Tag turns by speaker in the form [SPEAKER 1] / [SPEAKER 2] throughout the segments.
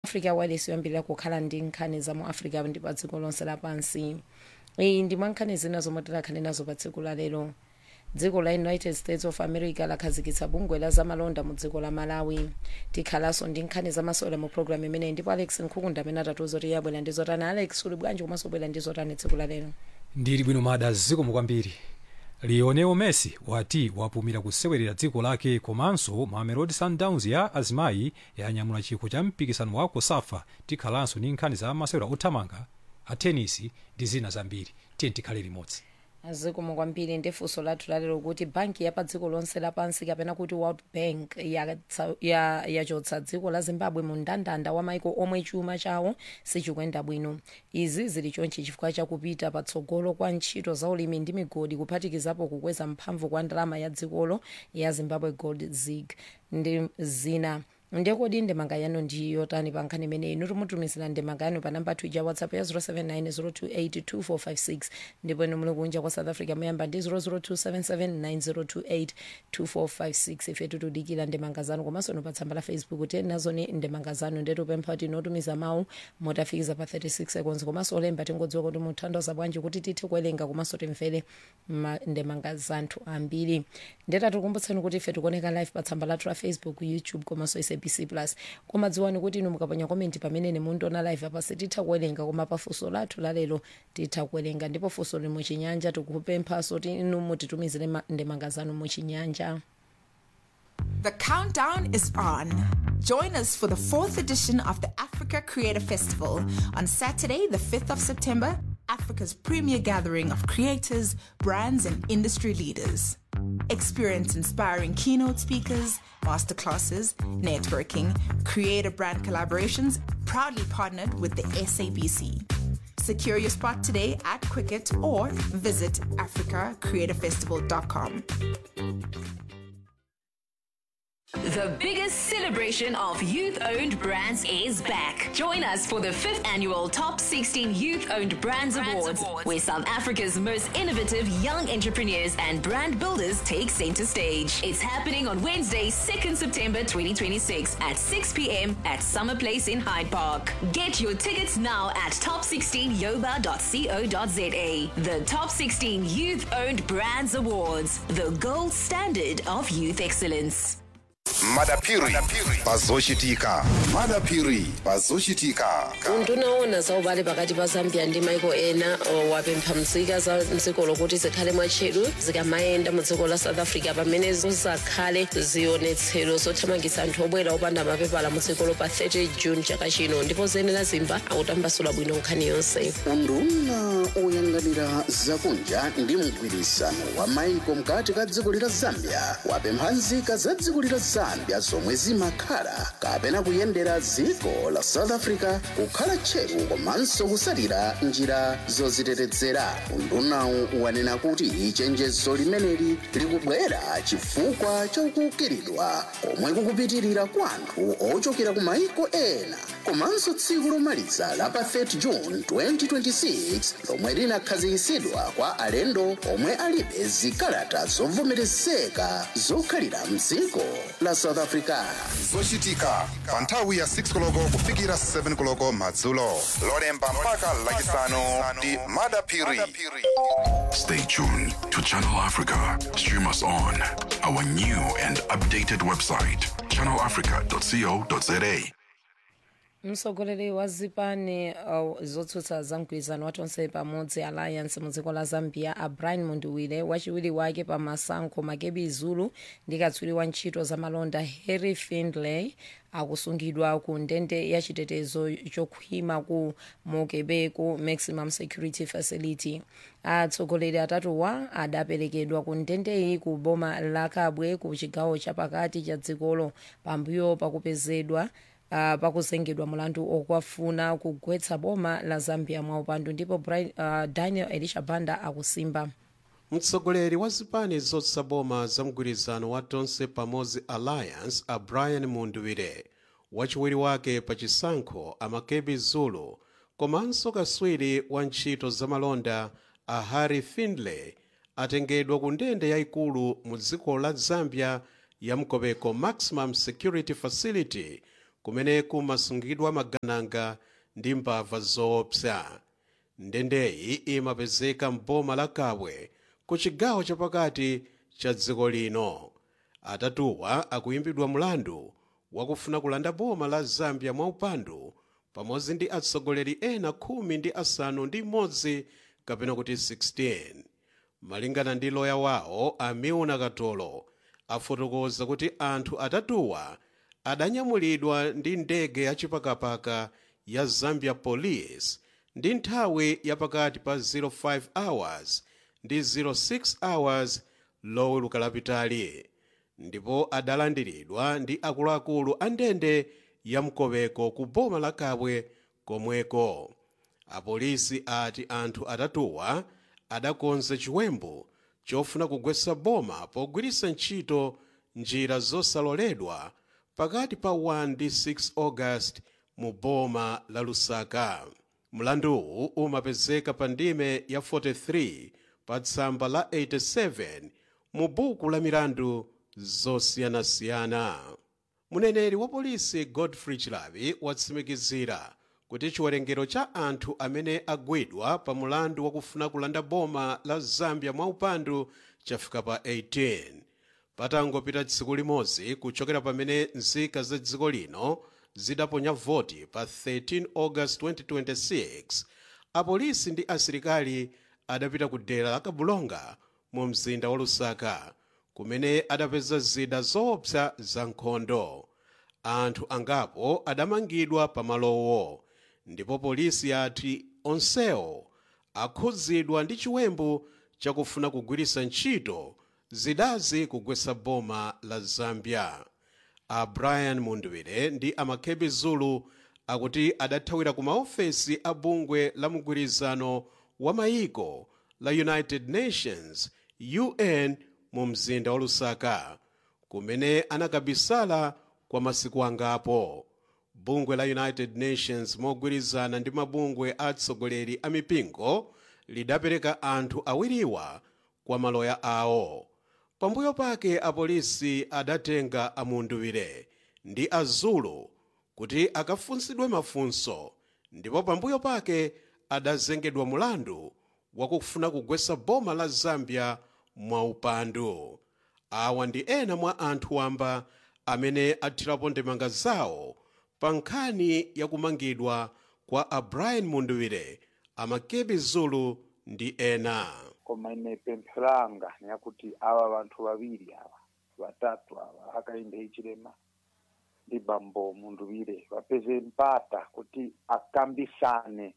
[SPEAKER 1] africa wireless yoyambirira kukhala ndi nkhani za mu africa ndi pa dziko lonse lapansi iyi ndi mwa nkhani zina zomwe tikhale nazo pa tsiku la lero dziko la united states of america lakhazikitsa bungwe la zamalonda mu dziko la malawi tikhalanso ndi nkhani zamasewera mu programu imeneyi ndipo alex nkhukunda amene atatiuza kuti yabwera ndi zotani alex uli bwanji komanso bwera ndi zotani tsiku la lero
[SPEAKER 2] ndili bwino mada zikomo kwambiri lionel messi wati wapumira kusewerera dziko lake komanso mamelodi sundowns ya azimayi yanyamula chikho cha mpikisano wa kosafa tikhalanso ndi nkhani za masewera othamanga a tenisi ndi zina zambiri tiye tikhale limodzi
[SPEAKER 1] zikomo kwambiri ndi funso lathu lalero kuti banki ya pa dziko lonse lapansi kapena kuti world bank yachotsa ya, ya dziko la zimbabwe mu mndandanda wa maiko omwe chuma chawo sichikuyenda bwino izi zili chonchi chifukwa chakupita patsogolo kwa ntchito za ulimi ndi migodi kuphatikizapo kukweza mphamvu kwa ndalama ya dzikolo ya zimbabwe gold zig ndi zina ndekodi ndemanga yanu ndi yotani pa nkhani imeneyi inu timutumizira ndemanga yanu pa namba ya whatsapp ya 079 ndipo inu muli kunja kwa south africa muyamba ndi 0027790282456 ife tikudikira ndemanga zanu komanso inu pa tsamba la facebook tiyeni nazoni ndemanga zanu ndetupempha kuti inotumiza mawu motafikiza pa 36 seconds komanso olemba tingodziwa kuti muthandiza bwanji kuti tithe kuwerenga komanso timvere ma- ndemanga zanthu ambiri ndetatikumbutseni kuti ife tikuoneka live pa tsamba lathu la facebook youtube komanso sabc plus koma dziwani kuti inu mukaponya komenti pamene mundiona live apa sititha kuwerenga koma pa funso lathu lalero titha kuwerenga ndipo funso lili muchinyanja tikupemphanso kuti inu mutitumizire ma- ndemanga zanu muchinyanja
[SPEAKER 3] The countdown is on. Join us for the fourth edition of the Africa Creator Festival on Saturday, the 5th of September, Africa's premier gathering of creators, brands, and industry leaders. Experience inspiring keynote speakers, masterclasses, networking, creator brand collaborations, proudly partnered with the SABC. Secure your spot today at Quicket or visit africacreatorfestival.com.
[SPEAKER 4] The biggest celebration of youth owned brands is back. Join us for the fifth annual Top 16 Youth Owned Brands, Awards, where South Africa's most innovative young entrepreneurs and brand builders take center stage. It's happening on Wednesday, 2nd September 2026 at 6 p.m. at Summer Place in Hyde Park. Get your tickets now at top16yoba.co.za. The Top 16 Youth Owned Brands Awards, the gold standard of youth excellence.
[SPEAKER 5] madapiri pazochitika madapiri pazochitika
[SPEAKER 1] undunaona za ubale pakati pa zambia ndi maiko ena o, wapempha mzika za mdziko lokuti zikhale mwatcheru zikamayenda mu dziko la south africa pamene zizakhale zionetsero zothamangitsa anthu obwera opanda mapepala mu dzikolo pa 30 june chaka chino ndipo zenera zimba akutambasula bwino nkhani yonse
[SPEAKER 6] unduna oyang'anira zakunja ndi mgwirisano wa maiko mkati ka dziko lila zambia wapempha nzika za dziko lila zambia zomwe zimakhala kapena kuyendera dziko la south africa kukhala tcheru komanso kusalira njira zozitetezera undunawu wanena kuti chenjezo limeneli likubwera chifukwa chokukiridwa komwe kukupitirira kwa anthu ochokera ku maiko ena komanso tsiku lomaliza la pa 30 june 2026 lomwe linakhazikitsidwa kwa alendo omwe alibe zikalata zovomerezeka zokhalira mdziko la south africa
[SPEAKER 5] zochitika pa nthawi ya 6 koloko kufikira 7 koloko madzulo lolemba mpaka lachisanu ndi madapiri
[SPEAKER 7] Stay tuned to Channel Africa. Stream us on our new and updated website, channelafrica.co.za.
[SPEAKER 1] mtsogoleri wa zipani uh, zotsutsa za mgwirizano wa tonse pamodzi alliance mu dziko la zambia a brian munduwire wachiwiri wake pa masankho makebi zulu ndi katswiri wa ntchito za malonda harry findlay akusungidwa ku ndende ya chitetezo chokhwima ku mokebeko maximum security facility atsogoleri atatuwa adaperekedwa ku ndendeyi ku boma la kabwe ku chigawo chapakati cha dzikolo pambuyo pakupezedwa uh, pakuzengedwa mulandu okwafuna kugwetsa boma la zambia mwaupandu ndipo Brian, uh, daniel elisha banda akusimba
[SPEAKER 8] mtsogoleri wa zipani zotsutsa boma za mgwirizano wa tonse pamodzi alliance a brian munduwire wachiwiri wake pa chisankho amakebi zulu komanso kaswiri wa ntchito zamalonda a harry findlay atengedwa ku ndende yayikulu mu dziko la zambia ya mkobeko maximum security facility kumene kumasungidwa magananga ndi mbava zoopsa ndendeyi imapezeka m'boma la kabwe ku chigawo chapakati cha dziko lino atatuwa akuyimbidwa mlandu wakufuna kulanda boma la zambia mwaupandu pamodzi ndi atsogoleri ena khumi ndi asanu ndi imodzi kapena kuti 16 malingana ndi loya wawo amiuna katolo afotokoza kuti anthu atatuwa adanyamulidwa ndi ndege yachipakapaka ya zambia police ndi nthawi yapakati pa 05 hours ndi 06 hours loweluka lapitali ndipo adalandiridwa ndi akuluakulu a ndende ya mkoweko ku boma la kabwe komweko apolisi ati anthu atatuwa adakonza chiwembu chofuna kugwetsa boma pogwiritsa ntchito njira zosaloledwa pakati pa 1 ndi 6 august mu boma la lusaka mlanduwu umapezeka pa ndime ya 43 pa tsamba la 87 mu buku la milandu zosiyanasiyana muneneri wa polisi godfrey chilavi watsimikizira kuti chiwerengero cha anthu amene agwidwa pa mulandu wakufuna kulanda boma la zambia mwaupandu chafika pa 18 patangopita tsiku limodzi kuchokera pamene nzika za dziko lino zidaponya voti pa 13 august 2026 apolisi ndi asilikali adapita ku dera la kabulonga mu mzinda wa lusaka kumene adapeza zida zoopsa za nkhondo anthu angapo adamangidwa pamalowo ndipo polisi yati onsewo akhudzidwa ndi chiwembu chakufuna kugwiritsa ntchito zidazi kugwetsa boma la zambia a brian mundwire ndi amakhebi zulu akuti adathawira ku maofesi a bungwe la mgwirizano wa mayiko la united nations un mu mzinda wa lusaka kumene anakabisala kwa masiku angapo bungwe la united nations mogwirizana ndi mabungwe atsogoleri a mipingo lidapereka anthu awiriwa kwa maloya awo pambuyo pake apolisi adatenga amunduwire ndi azulu kuti akafunsidwe mafunso ndipo pambuyo pake adazengedwa mulandu wakufuna kugwetsa boma la zambia mwaupandu awa ndi ena mwa anthu wamba amene athirapo ndemanga zawo pa nkhani yakumangidwa kwa a brian munduwire amakebi zulu ndi ena
[SPEAKER 9] koma ine pempho langa niyakuti awa vanthu vaviri ava vatatu ava akainde ichilema ndi bambo munduwire vapeze mpata kuti akambisane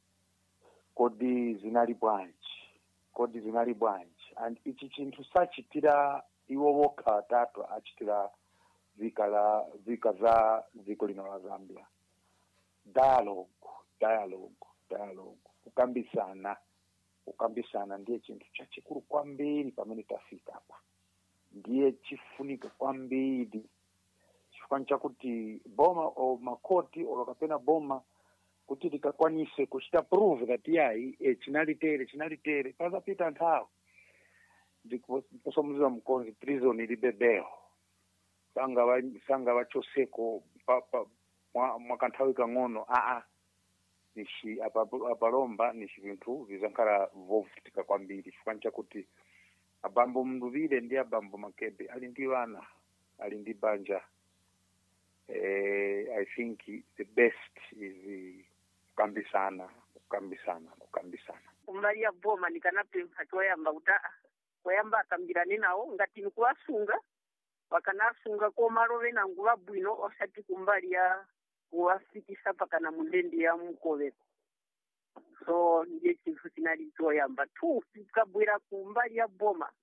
[SPEAKER 9] kodi zinali bwanji kodi zinali bwanji and ichi chinthu sachitira iwo vokha vatatu achitira vika la vika za dziko lino la zambia dialogue dialogue dialogue kukambisana kukambisana ndiye chinthu chachikulu kwambiri pamene tafika apa ndiye chifunika kwambiri chifukani chakuti boma o makoti olo kapena boma kuti likakwanise kuchita prove kati yayi e, chinalitere chinalitere pazapita nthawi ndiposomuziwa mkonzi prison ilibe bail sanga va sanga vachoseko pa, pa, mwa, mwa kanthawi kang'ono aa nishi apa- apalomba ni vinthu vizankhala vovutika kwambiri chifukani chakuti abambo mnduvire ndi abambo makebe ali ndi vana ali ndi banja eh, i think the best is eh, kukambisana kukambisana kukambisana
[SPEAKER 10] kumbali ya boma ndikanapempha choyamba kuti aa koyamba akambirane nawo ngati nikuwasunga wakanasunga komalove nangu vabwino osati kumbali ya kuwafikisa pakana mundendi ya mukoveko so ndiye chinthu chinali choyamba two tikabwera kumbali ya boma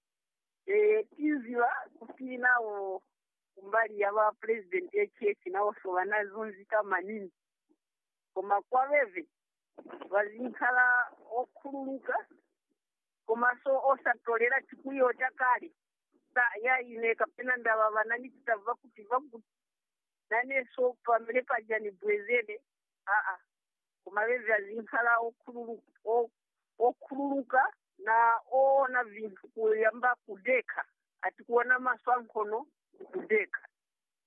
[SPEAKER 10] e, tiziva kuti nawo kumbali ya vapurezidendi echechi nawonso vanazunzika maningi koma kwaveve vazinkhala okhululuka komanso osatolera chikwiyo chakale sa yaine kapena ndava vanani titabva kuti vakuti naneso pamene paja nibwezere aa koma veve azinkhala okhululu- o- okhululuka na oona vinthu kuyamba kudekha ati kuona maso ankhono kudekha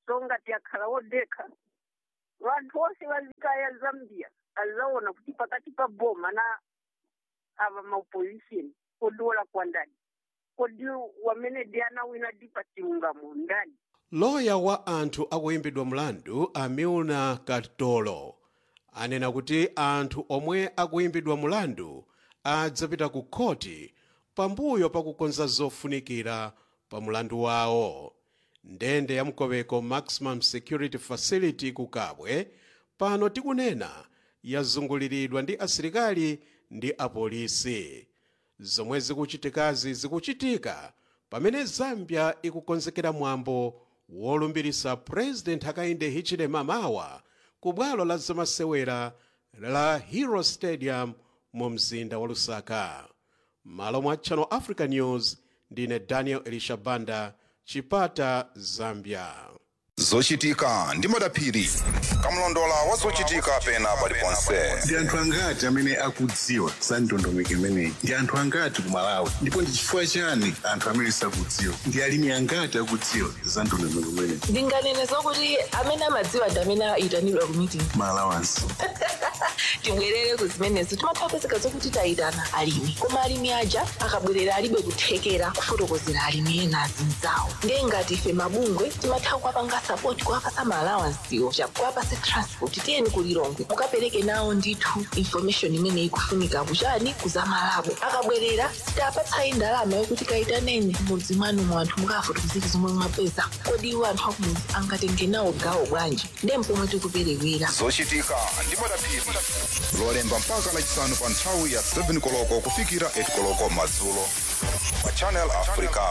[SPEAKER 10] so ngati akhala wodekha vanthu onse vazikaya zambia azaona kuti pakati pa boma na ava maopposition kodi wolakwa ndani kodi wamene ndi anawina dipa chilungamo ndani
[SPEAKER 8] loya wa anthu akuyimbidwa mlandu amilna katolo anena kuti anthu omwe akuyimbidwa mlandu adzapita ku khoti pambuyo pakukonza zofunikira pa mlandu wawo ndende ya mkoweko maximum security facility ku kabwe pano tikunena yazunguliridwa ndi asilikali ndi apolisi zomwe zikuchitikazi zikuchitika pamene zambia ikukonzekera mwambo wolumbirisa president hakainde hichilema mawa ku bwalo la zamasewera la hero stadium mu mzinda wa lusaka malo mwa channel africa news ndine daniel elishabanda chipata zambia
[SPEAKER 5] zochitika ndi madaphiri kamlondola wa zochitika pena paliponse
[SPEAKER 11] ndi anthu angati amene akudziwa za ndondomeko imeneyi ndi anthu angati ku malawi ndipo ndi chifukwa chani anthu amene sakudziwa ndi alimi angati akudziwa za ndondomeko imeneyi
[SPEAKER 12] ndinganene zokuti amene amadziwa ndi amene ayitanidwa ku meeting
[SPEAKER 11] malawansi
[SPEAKER 12] tibwerere ku zimenezo timatha kupezeka zokuti tayitana alimi koma alimi aja akabwerera alibe kuthekera kufotokozera alimi ena azinzawo ndiye ngati ife mabungwe timatha kuwapanga sapoti kuwapasa maalawansiwo chakuwapase transport tiyeni kulilongwe mukapereke nawo ndithu information imene ikufunika kuchani kuzamalabo akabwerera sitapatsayi ndalama yokuti kayitaneni mudzi mwanu mu anthu mukafotokozera zomwe mwapeza kodi iwo anthu akumudzi angatenge nawo gawo bwanji ndiye mpomwe tikuperewera
[SPEAKER 5] zochitika ndi madaphiri lolemba mpaka lachisanu pa nthawi ya 7 koloko kufikira 8 koloko madzulo pa channel africa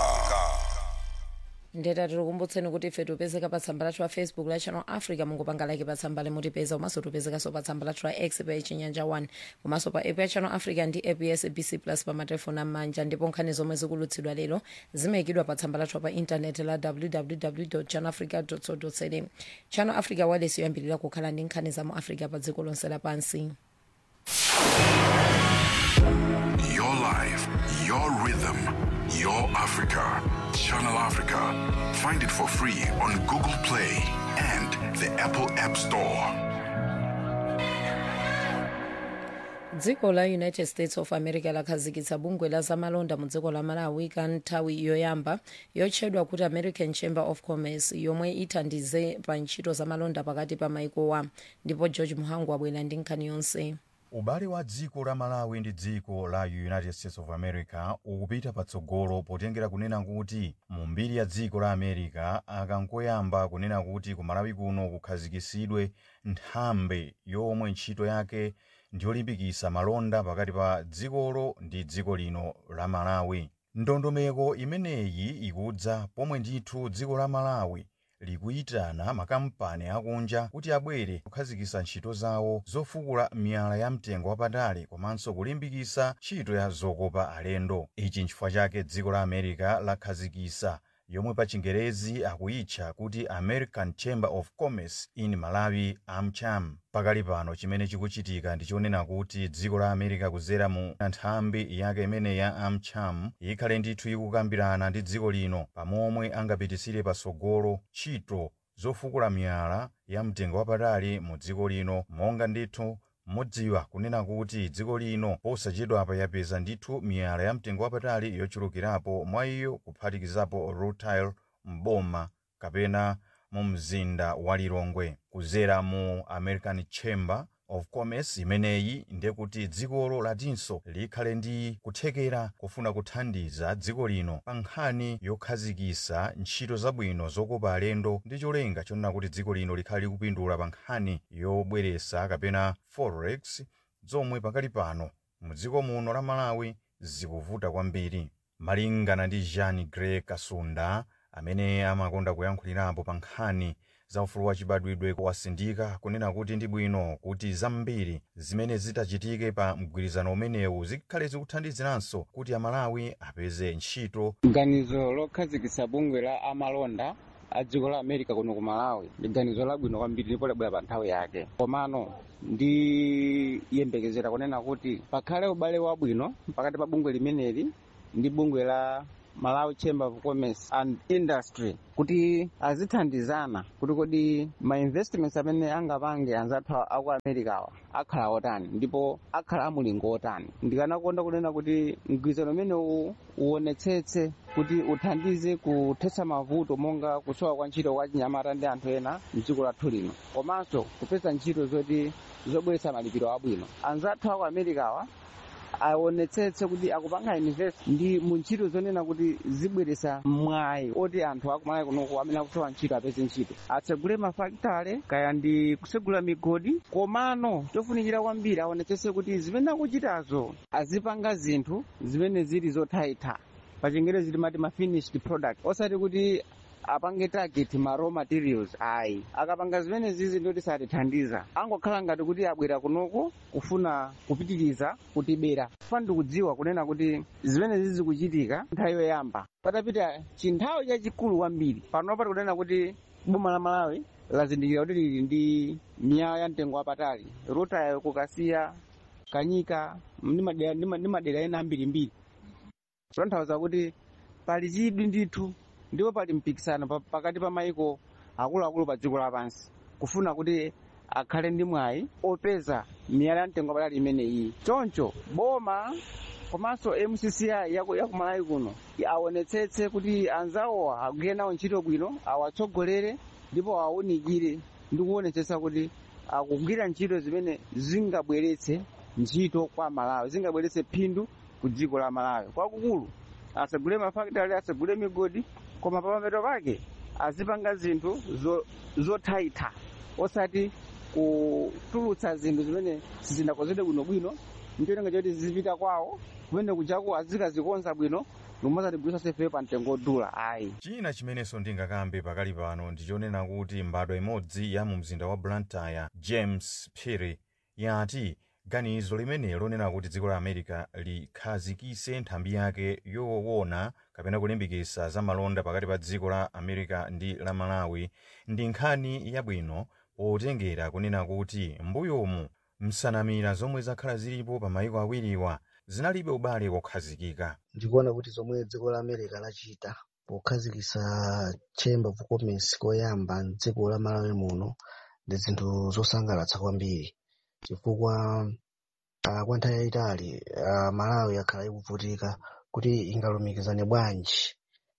[SPEAKER 1] ndeta tikukumbutseni kuti ife tipezeka pa tsamba lathu la facebook la channel africa mungopanga like pa tsamba limutipeza komanso tipezekanso pa tsamba lathu la x pa chinyanja 1 komanso pa app ya channel africa ndi app ya sabc plus pa matelefoni amanja ndipo nkhani zomwe zikulutsidwa lero zimayikidwa pa tsamba lathu pa intaneti la www channel africa co za channel africa wireless yoyambirira kukhala ndi nkhani za mu africa pa dziko lonse lapansi
[SPEAKER 7] Your life, your rhythm, your Africa. Channel Africa. Find it for free on Google Play and the Apple App Store.
[SPEAKER 1] dziko la united states of america lakhazikitsa bungwe la zamalonda mu dziko la malawi ka nthawi yoyamba yotchedwa kuti american chamber of commerce yomwe ithandize pa ntchito zamalonda pakati pa maikowa ndipo george muhangu abwera ndi nkhani yonse
[SPEAKER 13] ubale wa dziko la malawi ndi dziko la united states of america ukupita patsogolo potengera kunena kuti mu mbiri ya dziko la america akangoyamba kunena kuti ku malawi kuno kukhazikisidwe nthambi yomwe ntchito yake ndiyolimbikitsa malonda pakati pa dzikolo ndi dziko lino la malawi ndondomeko imeneyi ikudza pomwe ndithu dziko la malawi likuyitana makampani akunja kuti abwere kukhazikitsa ntchito zawo zofukula miyala ya mtengo wapatali komanso kulimbikitsa ntchito ya zokopa alendo ichi nchifukwa chake dziko la america lakhazikitsa yomwe pa chingerezi akuyitcha kuti american chamber of commerce in malawi amcham pakali pano chimene chikuchitika ndichonena kuti dziko la america kudzera mu nthambi yake imene ya amcham ikhale ndithu ikukambirana ndi dziko lino pamomwe angapititsire patsogolo ntchito zofukula miyala ya mtengo wapatali mu dziko lino monga ndithu mudziwa kunena kuti dziko lino posachedwapa yapeza ndithu miyala ya mtengo wapatali yochulukirapo mwa iyo kuphatikizapo rutile mboma kapena mu mzinda wa lilongwe kudzera mu american chamber of commerce imeneyi ndiye kuti dzikolo latinso likhale ndi kuthekera kufuna kuthandiza dziko lino pa nkhani yokhazikitsa ntchito zabwino zokopa alendo ndi cholinga chonena kuti dziko lino likhale likupindula pa nkhani yobweretsa kapena forex zomwe pakali pano mu dziko muno la malawi zikuvuta kwambiri malingana ndi jean grey kasunda amene amakonda kuyankhulirapo pa nkhani za ufulu wachibadwidwe wasindika kunena kuti ndi bwino kuti zambiri zimene zitachitike pa mgwirizano umenewu zikhale zikuthandiziranso kuti amalawi apeze ntchito
[SPEAKER 14] ganizo lokhazikitsa bungwe la amalonda a dziko la america kuno ku malawi ndi ganizo labwino kwambiri ndipo labwera pa nthawi yake komano ndiyembekezera kunena kuti pakhale ubale wabwino pakati pa bungwe limeneli ndi bungwe la malawi chamber of commerce and industry kuti azithandizana kuti kodi ma investments amene angapange anzathu aku americawa akhala otani ndipo akhala amulingo otani ndikanakonda kunena kuti mgwirizano umenewu uonetsetse kuti uthandize kuthetsa mavuto monga kusowa kwa ntchito kwa chinyamata ndi anthu ena mdziko lathu lino komanso kupeza ntchito zoti zobweretsa malipiro abwino anzathu aku americawa aonetsetse kuti akupanga invest ndi mu ntchito zonena kuti zibweretsa mwayi oti anthu akumalawi kunoku amene akusowa ntchito apeze ntchito atsegule mafakitale kaya ndi kusegula migodi komano chofunikira kwambiri aonetsetse kuti zimene akuchitazo azipanga zinthu zimene zili zothaitha pa chingerezi timati ma finished product osati kuti apange target ma raw materials ayi akapanga zimene zizi ndoti satithandiza angokhala ngati kuti abwera kunoku kufuna kupitiriza kutibera fani ndikudziwa kunena kuti zimene zizi zikuchitika nthawi yoyamba patapita chinthawi chachikulu kwambiri panopa tikunena kuti boma la malawi lazindikira kuti lili ndi miyala ya mtengo wapatali rutayo kukasiya kanyika ndi madera- ndi ma- ndi madera ena ambirimbiri zotanthauza kuti pali chidwi ndithu ndipo pali mpikisano pa- pakati pa maiko akuluakulu pa dziko lapansi kufuna kuti akhale ndi mwayi opeza miyala ya mtengo wapatali imene iyi choncho boma komanso mcci yaku yaku malawi kuno aonetsetse kuti anzawowa agwire nawo ntchito bwino awatsogolere ndipo awaunikire ndi kuonetsetsa kuti akugwira ntchito zimene zingabweretse ntchito kwa malawi zingabweretse phindu ku dziko la malawi kwakukulu asagule mafakitale asagule migodi koma pamapeto pake azipanga zinthu zo- zothaitha osati kutulutsa zinthu zimene sizinakonzedwe bwinobwino ncholinga choti zizipita kwawo kumene kujaku azikazikonza bwino nomazatibwisa sefe pa mtengo odula ayi
[SPEAKER 13] china chimenenso ndingakambe pakali pano ndichonena kuti mbadwa imodzi ya mu mzinda wa blantyre james phiri yati ganizo limene lonena kuti dziko la america likhazikise nthambi yake yoona kapena kulimbikitsa za malonda pakati pa dziko la america ndi la malawi ndi nkhani yabwino potengera kunena kuti mbuyomu nsanamira zomwe zakhala zilipo pa mayiko awiriwa zinalibe ubale wokhazikika
[SPEAKER 15] ndikuona kuti zomwe dziko la america lachita pokhazikitsa chamber of commerce koyamba mdziko la malawi muno ndi zinthu zosangalatsa kwambiri chifukwa uh, kwa nthawi yayitali uh, malawi yakhala ikuvutika kuti ingalumikizane bwanji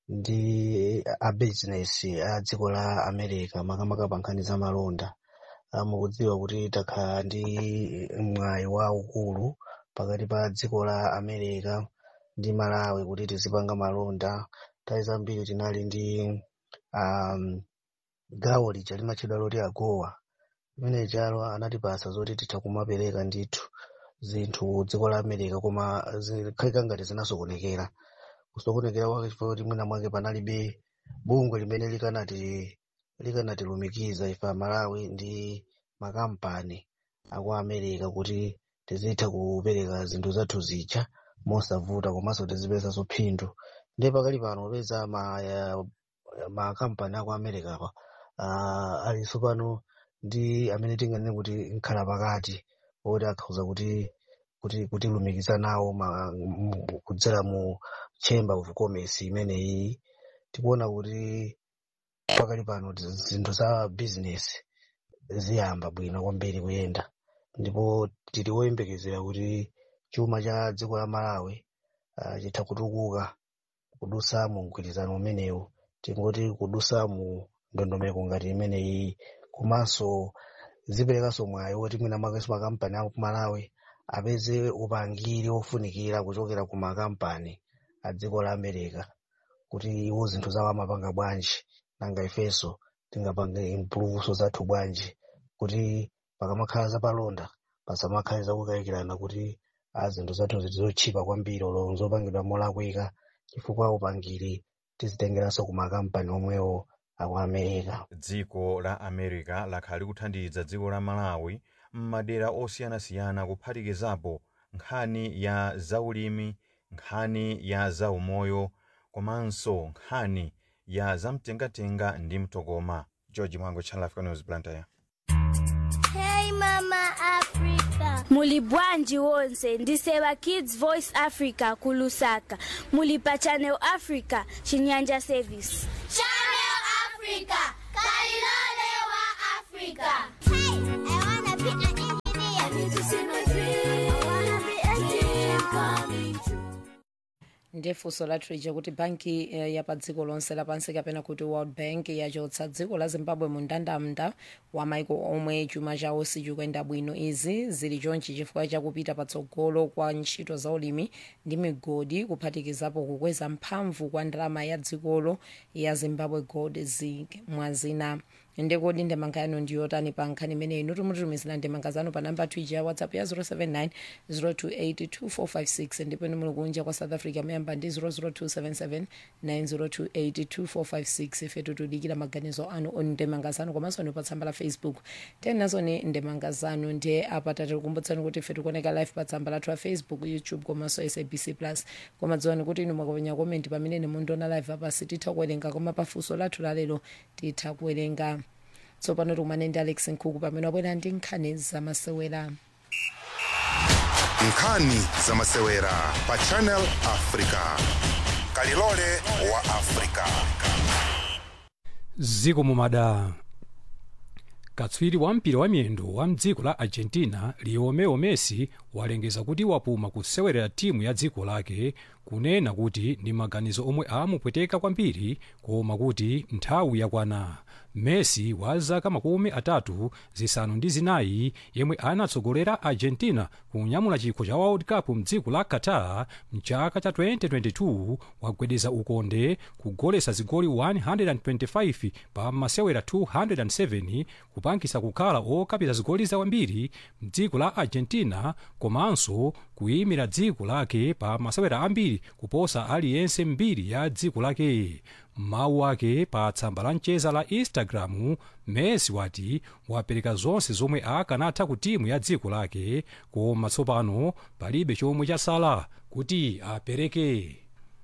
[SPEAKER 15] ndi a business a dziko la america makamaka pa nkhani za malonda uh, mukudziwa kuti takhala ndi mwayi waukulu pakati pa dziko la america ndi malawi kuti tizipanga malonda nthawi zambiri tinali ndi um, gawo lija limatchedwa loti agowa limene chalo anatipasa zoti titha kumapereka ndithu zinthu dziko la america koma zikhalika ngati zinasokonekera kusokonekera kwake chifukwa kuti mwina mwake panalibe bungwe limene likanati likanatilumikiza ife amalawi ndi makampani aku america kuti tizitha kupereka zinthu zathu zija mosavuta komanso tizipezanso phindu ndiye pakali pano popeza ma ya- makampani aku america apa uh, alinso pano ndi amene tinganene kuti nkhala pakati oti akhoza kuti kuti kutilumikiza nawo ma- mu- kudzera mu chamber of commerce imeneyi tikuona kuti pakali pano zi- zinthu za business ziyamba bwino kwambiri kuyenda ndipo tili woyembekezera kuti chuma cha dziko la malawi uh, chitha kutukuka kudusa mu mgwirizano umenewu tingoti kudusa mu ndondomeko ngati imeneyi komanso ziperekanso mwayi woti mwina mwakenso makampani aku malawi apeze upangiri ofunikira kuchokera ku makampani a dziko la america kuti iwo zinthu zawo amapanga bwanji nanga ifenso tingapange impuluvuso zathu bwanji kuti pakamakhala zapalonda pasamakhale zakukayikirana kuti a zinthu zathu zizotchipa kwambiri olo zopangidwa molakwika chifukwa upangiri tizitengeranso ku makampani omwewo aku america
[SPEAKER 13] dziko la america lakhala likuthandiza dziko la malawi m'madera osiyanasiyana kuphatikizapo nkhani ya zaulimi nkhani ya zaumoyo komanso nkhani ya zamtengatenga ndi mtokoma george mwango channel africa news blantyre
[SPEAKER 16] Hey Mama Africa, muli bwanji wonse ndisewa kids voice africa ku lusaka muli pa channel africa chinyanja service
[SPEAKER 17] Channel Africa, Kalilole wa Africa. Hey, I wanna be an engineer. I need to see my dream. I wanna be a dream coming true.
[SPEAKER 1] ndiye funso lathu lija kuti banki eh, ya pa dziko lonse lapansi kapena kuti world bank yachotsa dziko la zimbabwe mu ndandanda wa maiko omwe chuma chawo sichikuyenda bwino izi zili chonchi chifukwa chakupita patsogolo kwa ntchito za ulimi ndi migodi kuphatikizapo kukweza mphamvu kwa ndalama ya dzikolo ya zimbabwe gold zig mwazina ndekodi ndemanga yanu ndiyotani pa nkhani imeneyi inu tumutumizira ndemanga zanu pa namba twija ya whatsapp ya 079 028 ndipo inu muli kunja kwa south africa muyamba ndi 00277 9028 ife tutudikira maganizo anu oni ndemanga zanu komanso ni pa tsamba la facebook tenazoni ndemanga zanu ndiye apa tatikukumbutsani kuti ife tikuoneka live pa tsamba lathu la facebook youtube komanso sabc plus koma dziwani kuti inu mwakapenya komenti pamene ni mundiona live apa sititha kuwerenga koma pafunso lathu lalero titha kuwerenga tsopano tikumane ndi alex nkhuku pamene wabwera ndi nkhani zamasewera
[SPEAKER 5] nkhani zamasewera pa channel africa kalilole wa africa
[SPEAKER 2] ziko mumada katswiri wa mpira wa miyendo wa mdziko la argentina lionel messi walengeza kuti wapuma kusewerera timu ya dziko lake kunena kuti ndi maganizo omwe amupweteka kwambiri koma kuti nthawi yakwana messi wa zaka makumi atatu zisanu ndi zinayi yemwe anatsogolera argentina kunyamula chikho cha world cup mdziko la qatar mchaka cha 2022 wagwedeza ukonde kugolesa zigoli 125 pa masewera 207 kupangisa kukhala okapita zigoli zawambiri mdziko la argentina komanso kuyimira dziko lake pa masewera ambiri kuposa aliyense mbiri ya dziko lake mawu ake pa tsamba la mcheza la instagram messi wati wapereka zonse zomwe akanatha ku timu ya dziko lake koma tsopano palibe chomwe chasala kuti apereke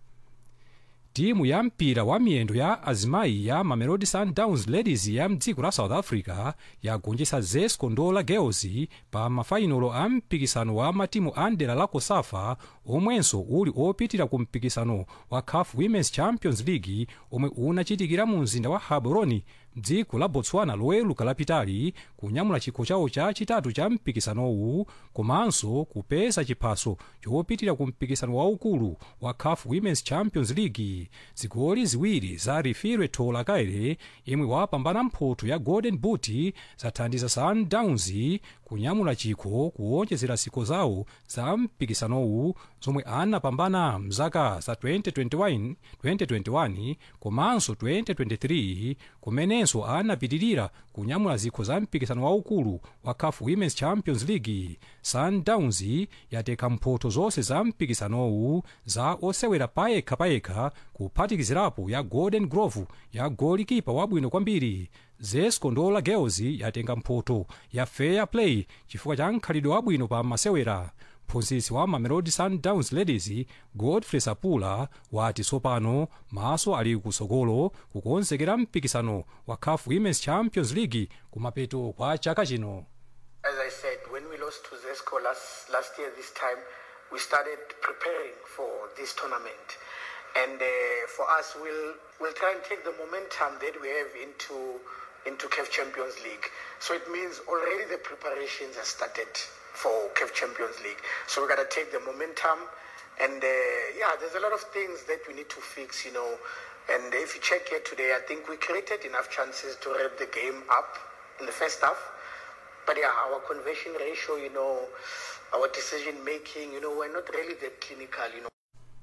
[SPEAKER 2] timu ya mpira wa miyendo ya azimayi ya mamelodi sundowns ladies ya mdziko la south africa yagonjetsa zesco ndola girls pa mafainolo a mpikisano wa matimu a ndera la cosafa omwenso uli opitira ku mpikisano wa caf women's champions league omwe unachitikira mu mzinda wa gaborone dziko la botswana loweluka lapitali kunyamula chikho chawo chachitatu cha mpikisanowu komanso kupeza chiphaso chopitira ku mpikisano waukulu wa caf women's champions league zigoli ziwiri za rifire tola kaere yemwe wapambana mphoto ya golden boot zathandiza sundowns kunyamula chikho kuwonjezera zikho zawo za mpikisanowu zomwe anapambana mzaka za 2021, 2021 komanso 2023 kumenenso anapitirira kunyamula zikho za mpikisano waukulu wa caf women's champions league sundowns yateka mphoto zonse za mpikisanowu za osewera payekha payekha kuphatikizirapo ya golden glove ya golikipa wabwino kwambiri zesco ndola girls yatenga mphoto ya fair play chifukwa cha mkhalidwe wabwino pa masewera mphunzitsi wa mamelodi sundowns ladies godfrey sapula wati tsopano maso ali kusogolo kukonzekera mpikisano wa caf women's champions league kumapeto kwa chaka chino
[SPEAKER 18] As I said, when we lost to Zesco last, last year, this time, we started preparing for this tournament. And uh, for us, we'll, we'll try and take the momentum that we have into, into CAF Champions League. So it means already the preparations have started for CAF Champions League. So we got to take the momentum. And uh, yeah, there's a lot of things that we need to fix, you know. And if you check here today, I think we created enough chances to wrap the game up in the first half. But yeah, our conversion ratio, you know, our decision making, you know, we're not really that clinical, you know.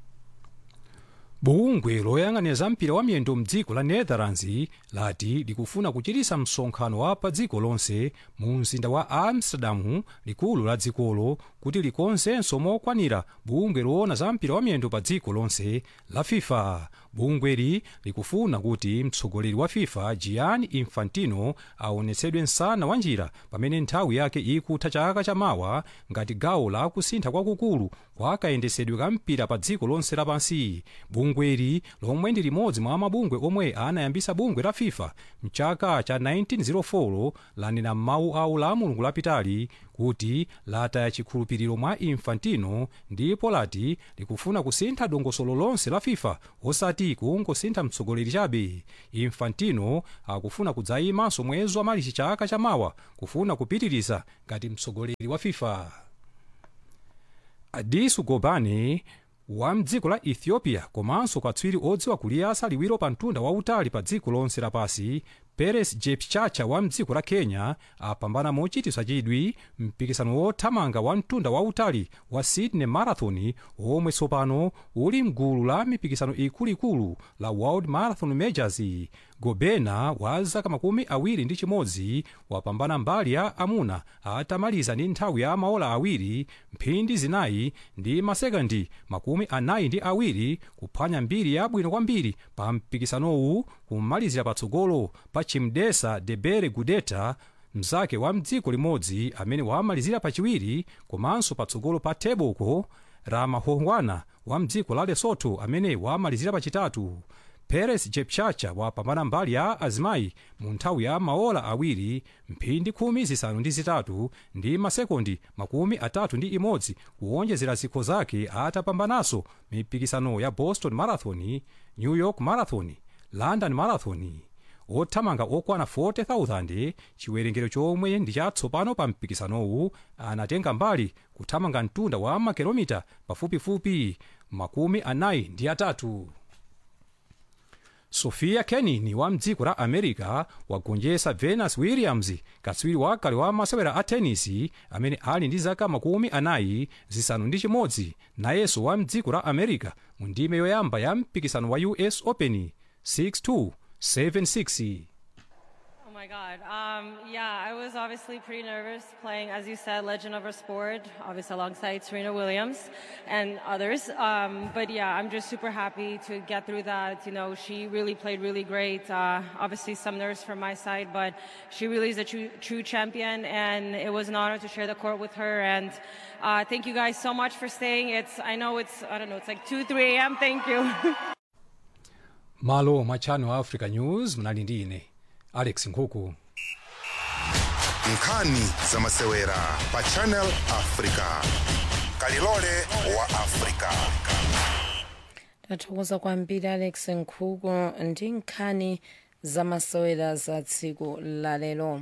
[SPEAKER 2] bungwe loyang'anira za mpira wa miyendo mdziko la netherlands lati likufuna kuchitisa msonkhano wa pa dziko lonse mu mzinda wa amsterdamu likulu la dzikolo kuti likonzenso mokwanira bungwe loona za mpira wa miyendo pa dziko lonse la fifa bungweli likufuna kuti mtsogoleri wa fifa gianni infantino aonetsedwe msana wa njira pamene nthawi yake ikutha chaka chamawa ngati gawo la kusintha kwakukulu kwa kayendesedwe ka mpira pa dziko lonse lapansi bungweli lomwe ndi limodzi mwa mabungwe omwe anayambisa bungwe la fifa mchaka cha 1904 lanena m'mawu awo la mulungu lapitali kuti lataya chikhulupiriro mwa infantino ndipo lati likufuna kusintha dongosolo lonse la fifa osati kungosintha mtsogoleri chabe infantino akufuna kudzayimanso mwezi wa malichi chaka chamawa kufuna kupitiriza ngati mtsogoleri wa fifa adisu gobane wa mdziko la ethiopia komanso katswiri odziwa kuliyasa liwiro pa mtunda wautali pa dziko lonse lapasi peres jepchacha wa mdziko la kenya apambana mochitisa chidwi mpikisano wothamanga wa mtunda wautali wa sydney marathon omwe tsopano uli mgulu la mipikisano ikuluikulu la world marathon majors gobena wa zaka makumi awiri ndi chimodzi wapambana mbali ya amuna atamaliza ndi nthawi ya maola awiri mphindi zinayi ndi masekondi makumi anayi ndi awiri kuphwanya mbiri yabwino kwambiri pa mpikisanowu kumalizira patsogolo pa chimdesa debere gudeta mzake wa mdziko limodzi amene wamalizira pachiwiri komanso patsogolo pa teboko ramahongwana wa mdziko la lesotho amene wamalizira pachitatu peres jepchacha wapambana mbali ya azimayi mu nthawi ya maola awiri mphindi khumi zisanu ndi zitatu ndi masekondi makumi atatu ndi imodzi kuwonjezera zikho zake atapambananso mipikisano ya boston marathon new york marathon london marathon othamanga okwana 40,000 chiwerengero chomwe ndi chatsopano pa mpikisanowu anatenga mbali kuthamanga mtunda wa makilomita pafupifupi makumi anayi ndi atatu sofia kenin wa mdziko la america wagonjetsa venus williams katswiri wakale wa masewera a tenisi amene ali ndi zaka makumi anayi zisanu ndi chimodzi nayenso wa mdziko la america mu ndime yoyamba ya mpikisano wa us open 62 76
[SPEAKER 19] Oh my God. Um, yeah, I was obviously pretty nervous playing, as you said, Legend of our Sport, obviously alongside Serena Williams and others. Um, but yeah, I'm just super happy to get through that. You know, she really played really great. Uh, obviously, some nerves from my side, but she really is a true, true champion, and it was an honor to share the court with her. And uh, thank you guys so much for staying. It's I know it's I don't know it's like two, three a.m. Thank you.
[SPEAKER 2] malo mwa channel africa news mnali ndi ine alex nkhuku
[SPEAKER 5] nkhani za masewera pa channel africa kalilole wa africa
[SPEAKER 1] tathokoza kwambiri alex nkhuku ndi nkhani za masewera za tsiku lalero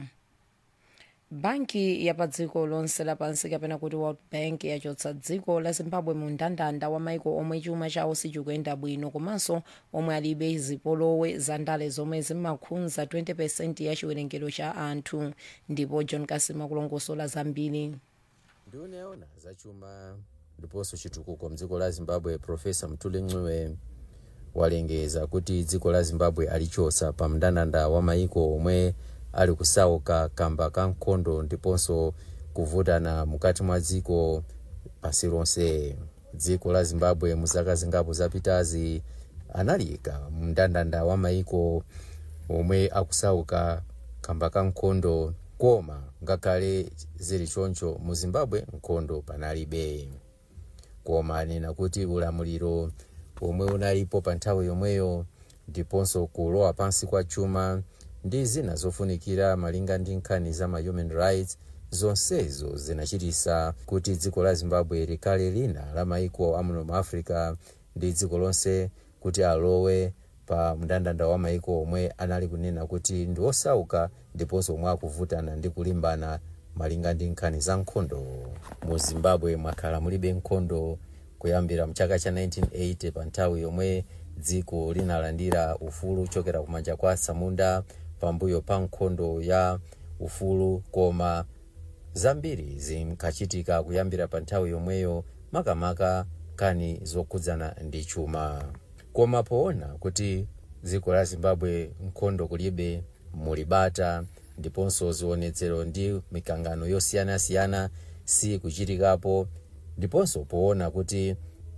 [SPEAKER 1] banki ya pa dziko lonse lapansi kapena kuti world bank yachotsa dziko la zimbabwe mu mndandanda wa maiko omwe chuma chawo sichikuyenda bwino komanso omwe alibe zipolowe za ndale zomwe zimakhudza 20 ya chiwerengero cha anthu ndipo john kasima kulongosola zambiri
[SPEAKER 20] nduna yaona zachuma ndiponso chitukuko mdziko la zimbabwe profesa mtuli ncube walengeza kuti dziko la zimbabwe alichotsa pa mndandanda wa maiko omwe ali kusauka kamba ka nkhondo ndiponso kuvutana mukati mwa dziko pasi lonse dziko la zimbabwe mu zaka zingapo zapitazi analika mndandanda wa maiko omwe akusauka kamba ka nkhondo koma ngakhale zili choncho mu zimbabwe nkhondo panalibe koma anena kuti ulamuliro omwe unalipo pa nthawi yomweyo ndiponso kulowa pansi kwa chuma ndi zina zofunikira malinga ndi nkhani za ma human rights zonsezo zinachitisa kuti dziko la zimbabwe likhale lina la maiko amuno mu africa ndi dziko lonse kuti alowe pa mndandanda wa maiko omwe anali kunena kuti ndi osauka ndiponso omwe akuvutana ndi kulimbana malinga ndi nkhani za nkhondo mu zimbabwe mwakhala mulibe nkhondo kuyambira mchaka cha 1980 pa nthawi yomwe dziko linalandira ufulu kuchokera kumanja kwa samunda pambuyo pa nkhondo ya ufulu koma zambiri zinkachitika kuyambira pa nthawi yomweyo makamaka kani zokhudzana ndi chuma koma poona kuti dziko la zimbabwe nkhondo kulibe mulibata ndiponso zionetsero ndi mikangano yosiyanasiyana si kuchitikapo ndiponso poona kuti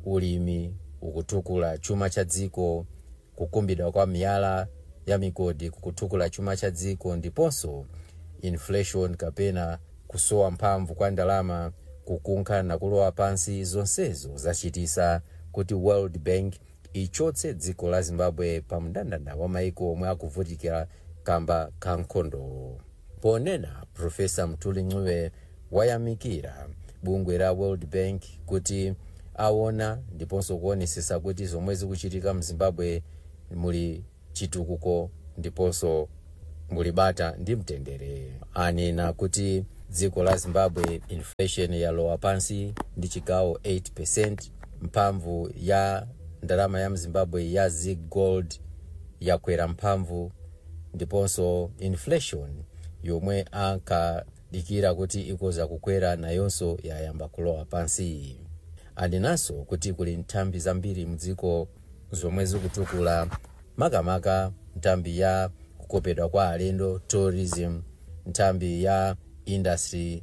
[SPEAKER 20] ulimi ukutukula chuma cha dziko kukumbidwa kwa miyala ya migodi kukutukula chuma cha dziko ndiponso inflation kapena kusowa mphamvu kwa ndalama kukunkha na kulowa pansi zonsezo zachitisa kuti world bank ichotse dziko la zimbabwe pa mndandanda wa maiko omwe akuvutikira kamba ka nkhondo ponena profesa mtuli ncube wayamikira bungwe la world bank kuti aona ndiponso kuonesesa kuti zomwe zikuchitika mu zimbabwe muli chitukuko ndiponso muli bata ndi mtendere anena kuti dziko la zimbabwe inflation yalowa pansi ndi chigawo 8 mphamvu ya ndalama ya mzimbabwe ya zig gold yakwera mphamvu ndiponso inflation yomwe ankadikira kuti ikoza kukwera nayonso yayamba kulowa pansi anenanso kuti kuli nthambi zambiri mdziko zomwe zikutukula makamaka nthambi ya kukopedwa kwa alendo tourism nthambi ya industry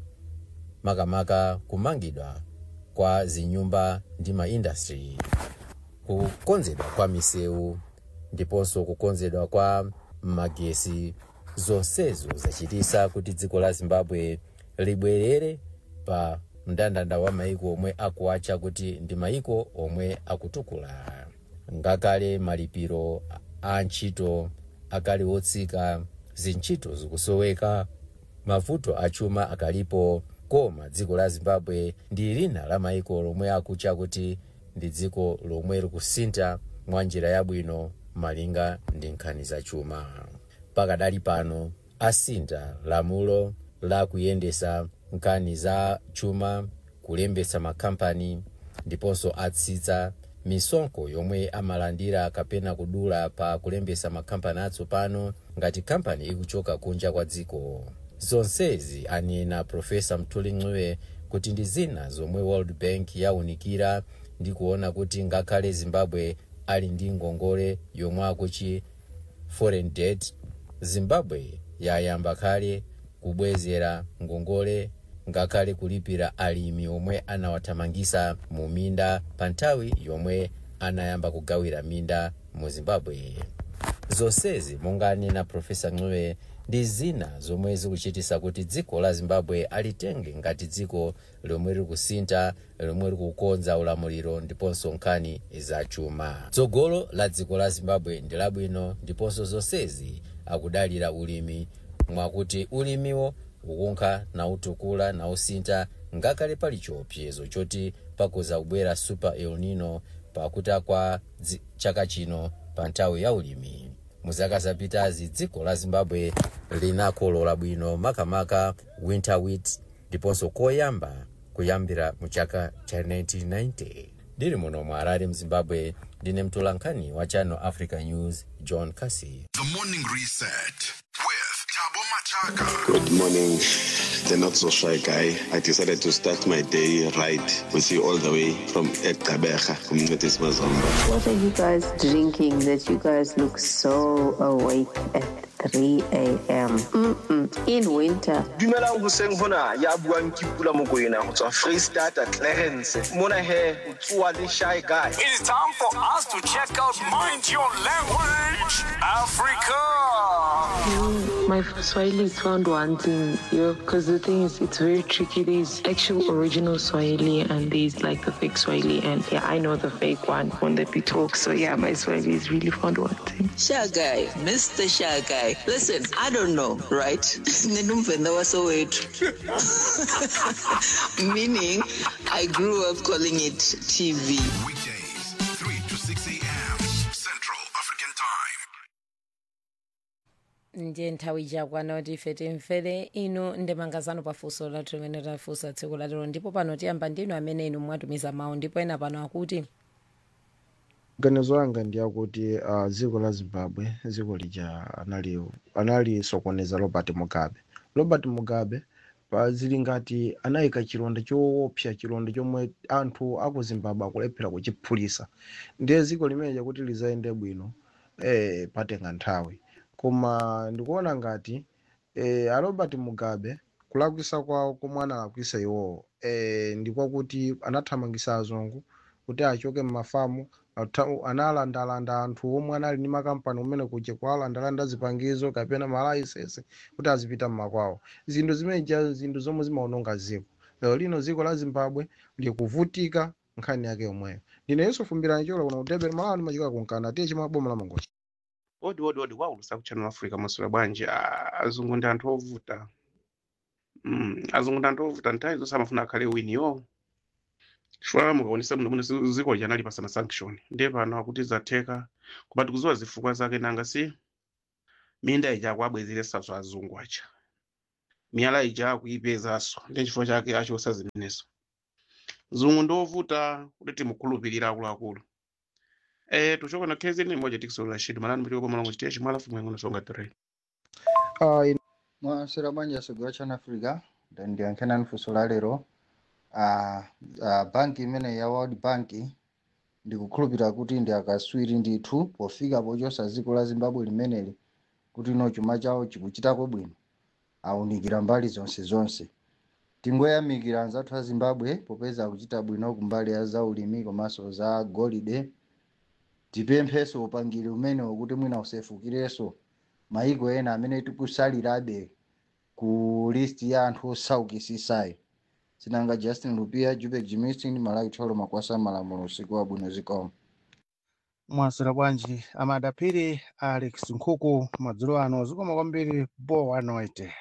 [SPEAKER 20] makamaka kumangidwa kwa zinyumba ndi maindastry kukonzedwa kwa misewu ndiponso kukonzedwa kwa magesi zonsezo zachitisa kuti dziko la zimbabwe libwerere pa mndandanda wa maiko omwe akuatcha kuti ndi maiko omwe akutukula ngakale malipiro a ntchito akali otsika zintchito zikusoweka mavuto achuma akalipo koma dziko la zimbabwe ndi lina la maiko lomwe akutcha kuti ndi dziko lomwe likusintha mwa njira yabwino malinga ndi nkhani za chuma pakadali pano asintha lamulo la kuyendesa nkhani za chuma kulembesa makampani ndiponso atsitsa misonkho yomwe amalandira kapena kudula pa kulembesa makampani atsopano ngati kampani ikuchoka kunja kwa dziko zonsezi anena profesa mthuli ncube kuti ndi zina zomwe world bank yaunikira ndi kuona kuti ngakhale zimbabwe ali ndi ngongole yomwe akuchi foreign debt zimbabwe yayamba kale kubwezera ngongole ngakhale kulipira alimi omwe anawathamangisa mu minda pa nthawi yomwe anayamba kugawira minda mu zimbabwe zonsezi monga anena profesa ncube ndi zina zomwe zikuchitisa kuti dziko la zimbabwe alitenge ngati dziko lomwe likusintha lomwe likukonza ulamuliro ndiponso nkhani za chuma tsogolo la dziko la zimbabwe ndi labwino ndiponso zonsezi akudalira ulimi mwakuti ulimiwo ukunkha nautukula nausintha ngakhale pali chiopsezo choti pakuza kubwera super el nino pakuta kwa dzi- chaka chino pa nthawi ya ulimi muzaka zapitazi dziko la zimbabwe linakolola bwino makamaka winter wheat ndiponso koyamba kuyambira mu chaka cha 1990 ndili muno mu harare mzimbabwe ndine mtolankhani wa channel africa news john casey
[SPEAKER 7] The morning reset with Tabo Machaka.
[SPEAKER 21] Good morning, the not so shy guy. I decided to start my day right with you all the way from Ekabeja, Communities Mazamba.
[SPEAKER 22] What are you guys drinking that you guys look so awake at 3 a.m.? Mm-mm. In winter.
[SPEAKER 23] dumelang hoseng hona ya buang ke pula mokoena go tswa freestata clarence mona he o tsoa le shy guy
[SPEAKER 24] It is time for us to check out Mind Your Language Africa.
[SPEAKER 25] My Swahili is found wanting, yo, because the thing is, it's very tricky. There's actual original Swahili and there's like the fake Swahili, and yeah, I know the fake one when they be talk. So yeah, my Swahili is really found wanting.
[SPEAKER 26] Shy guy, Mr. Shy guy. Listen, I don't know, right? Ninumvenda wasowetu. Meaning, I grew up calling it TV.
[SPEAKER 7] Weekdays, 3 to 6 a.m. Central African Time.
[SPEAKER 1] ndiye nthawi chakwana kuti ife timvere inu ndemangazano pafunso lathu limene tafunsa tsiku lalero ndipo pano tiyamba ndinu amene inu mwatumiza mawu ndipo ena pano akuti
[SPEAKER 27] ganizo langa ndi akuti uh, dziko la zimbabwe dziko lija anali analisokoneza robert mugabe robert mugabe pa zili ngati anayika chilonda choopsa chilonda chomwe anthu aku zimbabwe akulephera kuchiphulisa ndiye dziko limene chakuti lizayende bwino eh, patenga nthawi koma ndikuona ngati eh, a robert mugabe kulakwisa kwawo komwe analakwisa iwowo eh, ndikwakuti anathamangisa azungu kuti achoke mmafamu ata- analandalanda anthu omwe anali ndi makampani umene kuja kwalandalanda zipangizo kapena malayisensi kuti azipita mmakwawo zinthu zimeneja zinthu zomwe zimaononga dziko lero lino dziko la zimbabwe likuvutika nkhani yake yomweyo ndine yesu fumbirani cholo kuno kutebera malawa ndi machika kunkana tiye chimwe boma la mangochi
[SPEAKER 28] odi odi odi waulusa ku channel africa masula bwanji Ah, azungu ndi anthu ovuta
[SPEAKER 3] mm, azungu ndandovuta nthawi zonse amafuna akhale winiyo chifukwa mukaonesa muno muno zi- ziko janali pasana sanction ndiye pano akuti zatheka koma tikuziwa zifukwa zake nanga si minda ija akuabwezeresaso azungu aja miyala ija akuipezaso ndi chifukwa chake achosa zimenezo zungu ndovuta kuti timukhulupirira akuluakulu eh tuchoka na khezi ni moja tikisola shidi malani mtiko pamalongo chitia chimwala fumu yangu nasonga tere
[SPEAKER 4] Uh, in- mwasera bwanji asogera chana africa ndiyankhena nifunso la lero uh, uh, banki imene ya world bank ndikukhulupirira kuti ndi akaswiri ndithu pofika pochosa dziko la zimbabwe limeneli kuti ino chuma chawo chikuchitako bwino awunikira mbali zonse zonse tingoyamikira anzathu a zimbabwe popeza akuchita bwino kumbali ya zaulimi komanso za golide tipempheso upangiri umenewo kuti mwina usefukirenso maiko ena amene tikusalirabe ku list ya anthu osaukisisayo sinanga justin lupia jubek jimistin malawi tholo makwasa malamulo usiku wabwino zikomo
[SPEAKER 6] mwasera bwanji amadapiri alex nkhuku madzulo ano zikoma kwambiri bo anoite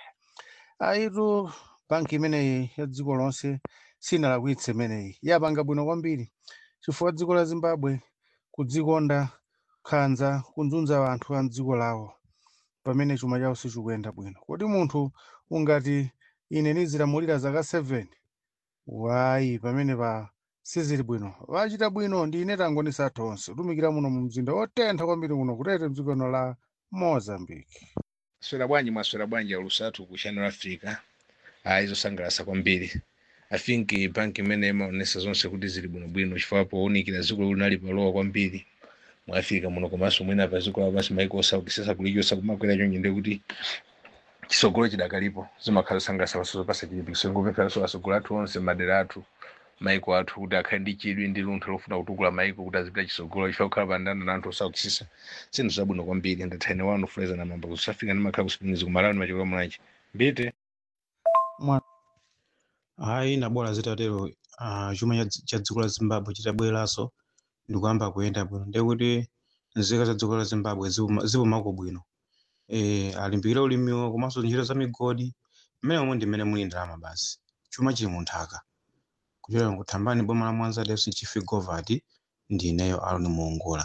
[SPEAKER 6] aitu banki imeneyi ya dziko lonse sinalakwitse imeneyi yapanga bwino kwambiri chifukwa dziko la zimbabwe kudzikonda khanza kunzunza anthu a mdziko lawo pamene chuma chawo sichikuyenda bwino kodi munthu ungati ine nizilamulira zaka 7 wayi pamene pa sizili bwino vachita bwino ndi ine tangonisa athu onse tumikira muno mu mzinda wotentha kwambiri muno kutete mdziko lino la mozambique
[SPEAKER 8] swera bwanji mwaswera bwanji alusatu ku channel africa ayi zosangalatsa kwambiri i think banki imene imaonesa zonse kuti zili bwinobwino chifukwa powunikira dziko linali palowa kwambiri mu africa muno komanso mwina pa dziko lapansi maiko osaukisisa kulichosa kumakwera chonje ndi kuti chisogolo chidakalipo zimakhala zosangalatsa paso pasa chilipikiso ngopempheranso asogolo athu onse madera athu maiko athu kuti akhale ndi chidwi ndi luntha lofuna kutukula maiko kuti azipita chisogolo chifukwa kukhala pandanda na anthu osaukisisa sinthu zabwino kwambiri ndathaine wanu fuleza na mamba kusafika ndimakhala kusipingizi kumalawi ndimachokera mulanji mbite
[SPEAKER 9] hayi nabora zitatero uh, chuma cha dzi- cha dziko la zimbabwe chitabweranso ndikuyamba kuyenda bwino ndekuti nzika za dziko la zimbabwe zipuma- zipumako bwino e, alimbikire ulimiwo komanso ntchito za migodi mmene momwe ndi mmene muli ndalama basi chuma chili mu nthaka kuchokera kuthambani boma la mwanza dfc chief govati ndi ineyo aloni muongola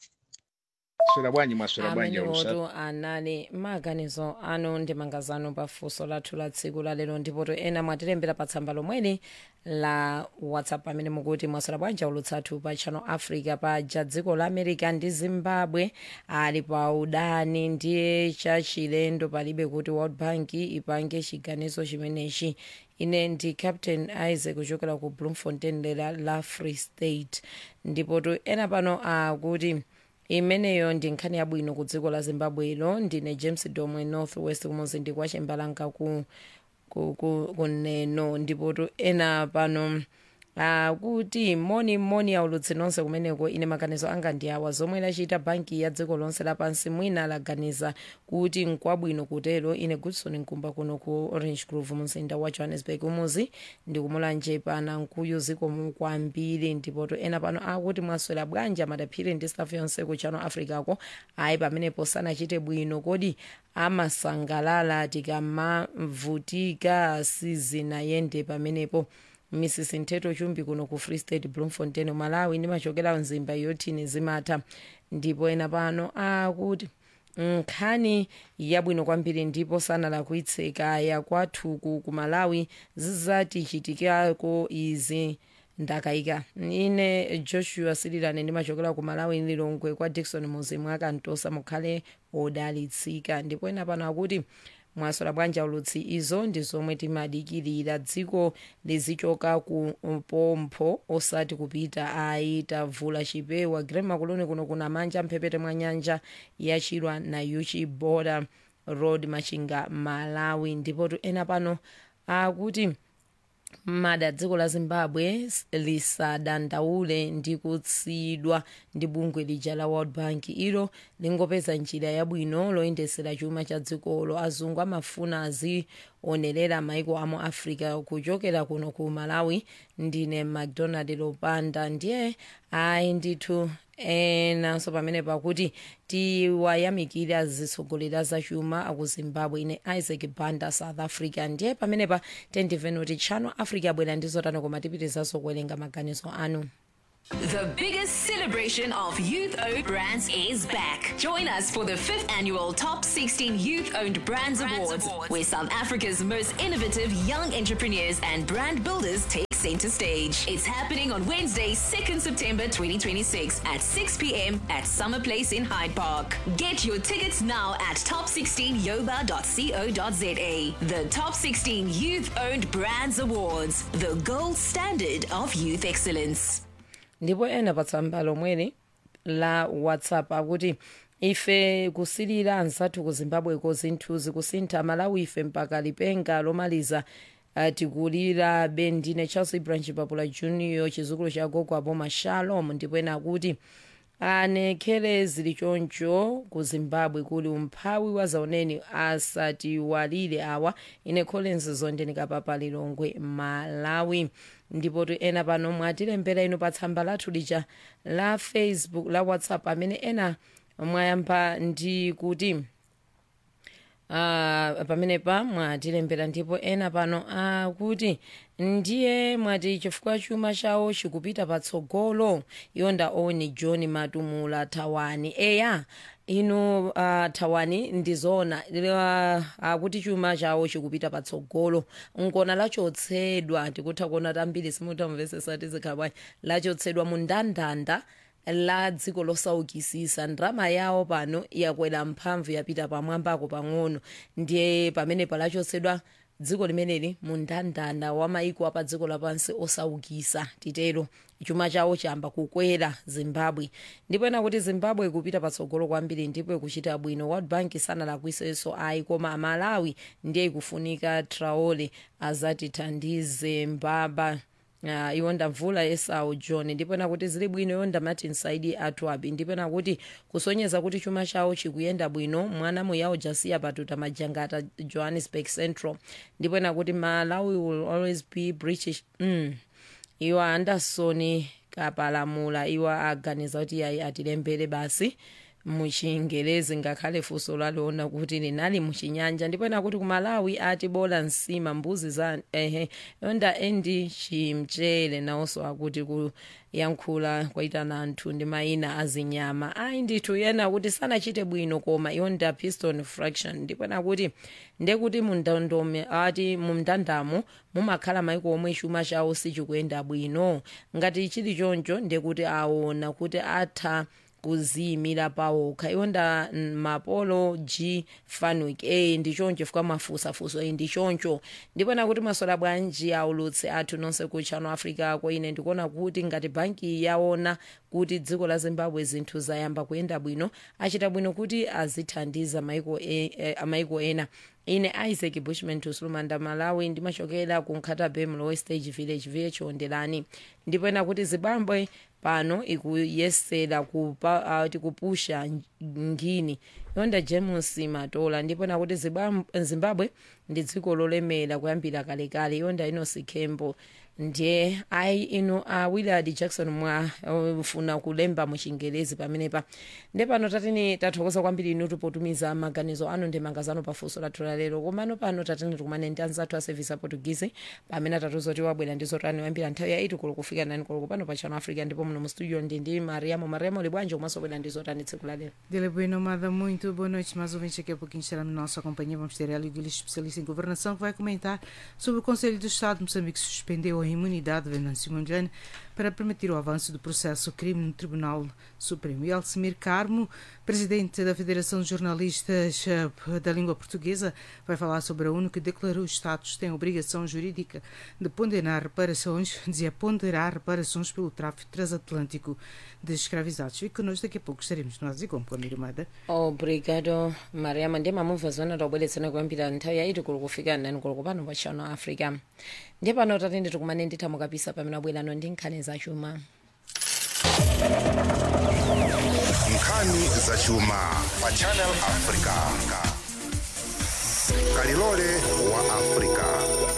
[SPEAKER 8] swera bwanji mwaswera bwanji
[SPEAKER 1] amene
[SPEAKER 8] alusatu
[SPEAKER 1] woto anali maganizo anu ndi mangazano pa funso lathu la tsiku la lero ndipoto ena mwatilembera pa tsamba lomweli la whatsapp amene mukuti mwaswera bwanji aulutsathu pa channel africa paja dziko la america ndi zimbabwe ali pa udani ndiye chachilendo palibe kuti world bank ipange chiganizo chimenechi ine ndi captain isaac kuchokera ku bloemfontein lera la free state ndipoto ena pano akuti imeneyo ndi nkhani yabwino ku dziko la zimbabwe ilo ndine james domwe north west kumuzi ndi kwa chimbalanga ku ku- ku- kuneno ndipoto ena pano akuti moni moni aulutsi nonse kumeneko ine maganizo anga ndi awa zomwe lachita banki ya dziko lonse lapansi mwina laganiza kuti nkwabwino kutero ine goodson nkumba kuno ku orange grove mumzinda wa johannesburg umuzi ndikumulanje pana nkuyu zikomo kwambiri ndipoto ena pano akuti mwaswera bwanji amadaphiri ndi staff yonse ku channel africa ko ayi pamenepo sanachite bwino kodi amasangalala tikamavutika sizinayende pamenepo mrs nteto chumbi kuno ku free state bloemfontein malawi ndimachokera mzimba yotini zimatha ndipo ena pano akuti nkhani yabwino kwambiri ndipo sanalakwitseka yakwathuku ku malawi zizatichitikako izi ndakayika ine joshua sililane ndimachokera ku malawi lilongwe kwa dikson muzimu akantosa mukhale odalitsika ndipo ena pano akuti mwaswera bwanji aulutsi izo ndi zomwe timadikirira dziko lizichoka ku pompho osati kupita ayi tavula chipewa grema kuloni kuno kuna manja mphepete mwa nyanja yachilwa na yuchi border road machinga malawi ndipo ena pano akuti mada dziko la zimbabwe lisadandaule ndi kutsidwa ndi bungwe lija la world bank ilo lingopeza njira yabwino loyendesera chuma cha dzikolo azungu amafuna aziona onerera maiko amu africa kuchokera kuno ku malawi ndine macdonald lopanda ndiye ayi ndithu enanso pamene pakuti tiwayamikira azitsogoleri azachuma aku zimbabwe ine isaac banda south africa ndiye pamenepa tendimveni kuti channel africa abwera ndi zotani koma tipitizanso kuwerenga maganizo anu
[SPEAKER 10] The biggest celebration of youth owned brands is back. Join us for the fifth annual Top 16 Youth Owned Brands, Awards, where South Africa's most innovative young entrepreneurs and brand builders take center stage. It's happening on Wednesday, 2nd September 2026 at 6 p.m. at Summer Place in Hyde Park. Get your tickets now at top16yoba.co.za. The Top 16 Youth Owned Brands Awards, the gold standard of youth excellence.
[SPEAKER 1] ndipo ena pa tsamba lomweli la whatsapp akuti ife kusilira anzathu ku zimbabweko zinthu zikusintha malawi ife mpaka lipenga lomaliza uh, tikulirabe ndine charles branch papula junior chizukulu cha gogo aboma shalom ndipo ena akuti anekhere zili choncho ku zimbabwe kuli umphawi wa zaoneni asatiwalire awa ine collins zondenika papa lilongwe malawi ndipo tu ena pano mwatilembera inu pa tsamba lathu lija la facebook la whatsapp amene ena mwayamba ndi kuti Uh, pamenepa mwatilembera ndipo ena pano akuti uh, ndiye mwati chifukwa chuma chawo chikupita patsogolo yonda oni john matumula thawani eya inu uh, thawani ndizoona uh, akuti chuma chawo chikupita patsogolo ngona lachotsedwa tikutha kuona tambiri simutamvesesa tizikhabwayi lachotsedwa mu ndandanda la dziko losaukisisa ndrama yawo pano yakwera mphamvu yapita pamwambako pang'ono ndiye pamene palachotsedwa dziko limeneli mu ndandanda wa maiko apa dziko lapansi osaukisa titero chuma chawo chayamba kukwera zimbabwe ndipo ena kuti zimbabwe ikupita patsogolo kwambiri ndipo ikuchita bwino world bank sanalakwisenso ayi koma amalawi ndiye ikufunika traore azatithandize mbaba Uh, iwonda mvula esau john ndipo nakuti zili bwino yonda martin saidi atwabi ndipo nakuti kusonyeza kuti chuma chawo chikuyenda bwino mwana muyawo jasiya patuta majangata johannesburg central ndipo nakuti malawi will always be british mm. iwo anderson kapalamula iwo aganiza kuti yayi atilembere basi muchingelezi ngakhale funso laliona kuti linali muchinyanja ndipo nakuti kumalawi ati bola nsima mbuzi za ehe yonda endi chimchere nawonso akuti kuyankhula kwaitana anthu ndi mayina azinyama ayi ndithu yena kuti sanachite bwino koma yonda piston fraction ndipo nakuti ndekuti mundandome ati mumndandamo mumakhala maiko omwe chuma chawo sichikuyenda bwino ngati chili choncho ndekuti aona kuti atha kuziyimira pawokha iwonda mapolo g fanwick e ndichoncho chifukwa mafusafuso e ndichoncho ndipona kuti masola bwanji aulutse athu nonse ku channel africa ko ine ndikuona kuti ngati banki yaona kuti dziko la zimbabwe zinthu zayamba kuyenda bwino achita bwino kuti azithandiza maiko, e, e, maiko ena ine isaac bushman tusulumanda malawi ndimachokera ku nkhatabe mlowe stage village viye chiondelani ndipo ena kuti zimbabwe pano ikuyesera kupa, uh, tikupusha ngini yonda james matola ndipo nakuti zimbabwe ndi dziko lolemera kuyambira kalekale yonda inosi kembo ndiye ayi ino a uh, willard jackson mwafuna uh, kulemba muchingelezi pamenepa nde pano tatini tathokoza kwambiri inu tipotumiza maganizo anu ndi mangazano pafunso lathu lalero komano pano tatini tikumane ndi anzathu a service a portuguese pamene tatuzoti wabwera ndi zotani wayambira nthawi ya 8 koloko kufika 9 koloko pano pa channel africa ndipo muno mu studio ndi ndi mariamo mariamo libwanji omwenso wabwera ndi zotani tsiku lalero
[SPEAKER 11] Dele Bueno, Amada, muito boa noite. Mais ouvintes, daqui a pouquinho estará na nossa companhia. Vamos ter Hélio Guilherme, especialista em governação, que vai comentar sobre o Conselho do Estado de Moçambique que suspendeu a imunidade de Venâncio Mondlane para permitir o avanço do processo crime no Tribunal Supremo. E Alcemir Carmo, presidente da Federação de Jornalistas da Língua Portuguesa, vai falar sobre a ONU que declarou os Estados têm a obrigação jurídica de ponderar reparações, dizia ponderar reparações pelo tráfico transatlântico de escravizados. Fique connosco, daqui a pouco estaremos nós e com Pamiro Mada.
[SPEAKER 1] obrigado mariama ndiye mamumva zona tobweretsana kuyambira nthawi yaiti kuli kufika nani kuli kupano pa channel africa ndiye pano tatende tikumane ndithamo kapisa pamene abwerano ndi nkhani zachuma
[SPEAKER 5] nkhani zachuma pa channel africa kalilole wa afrika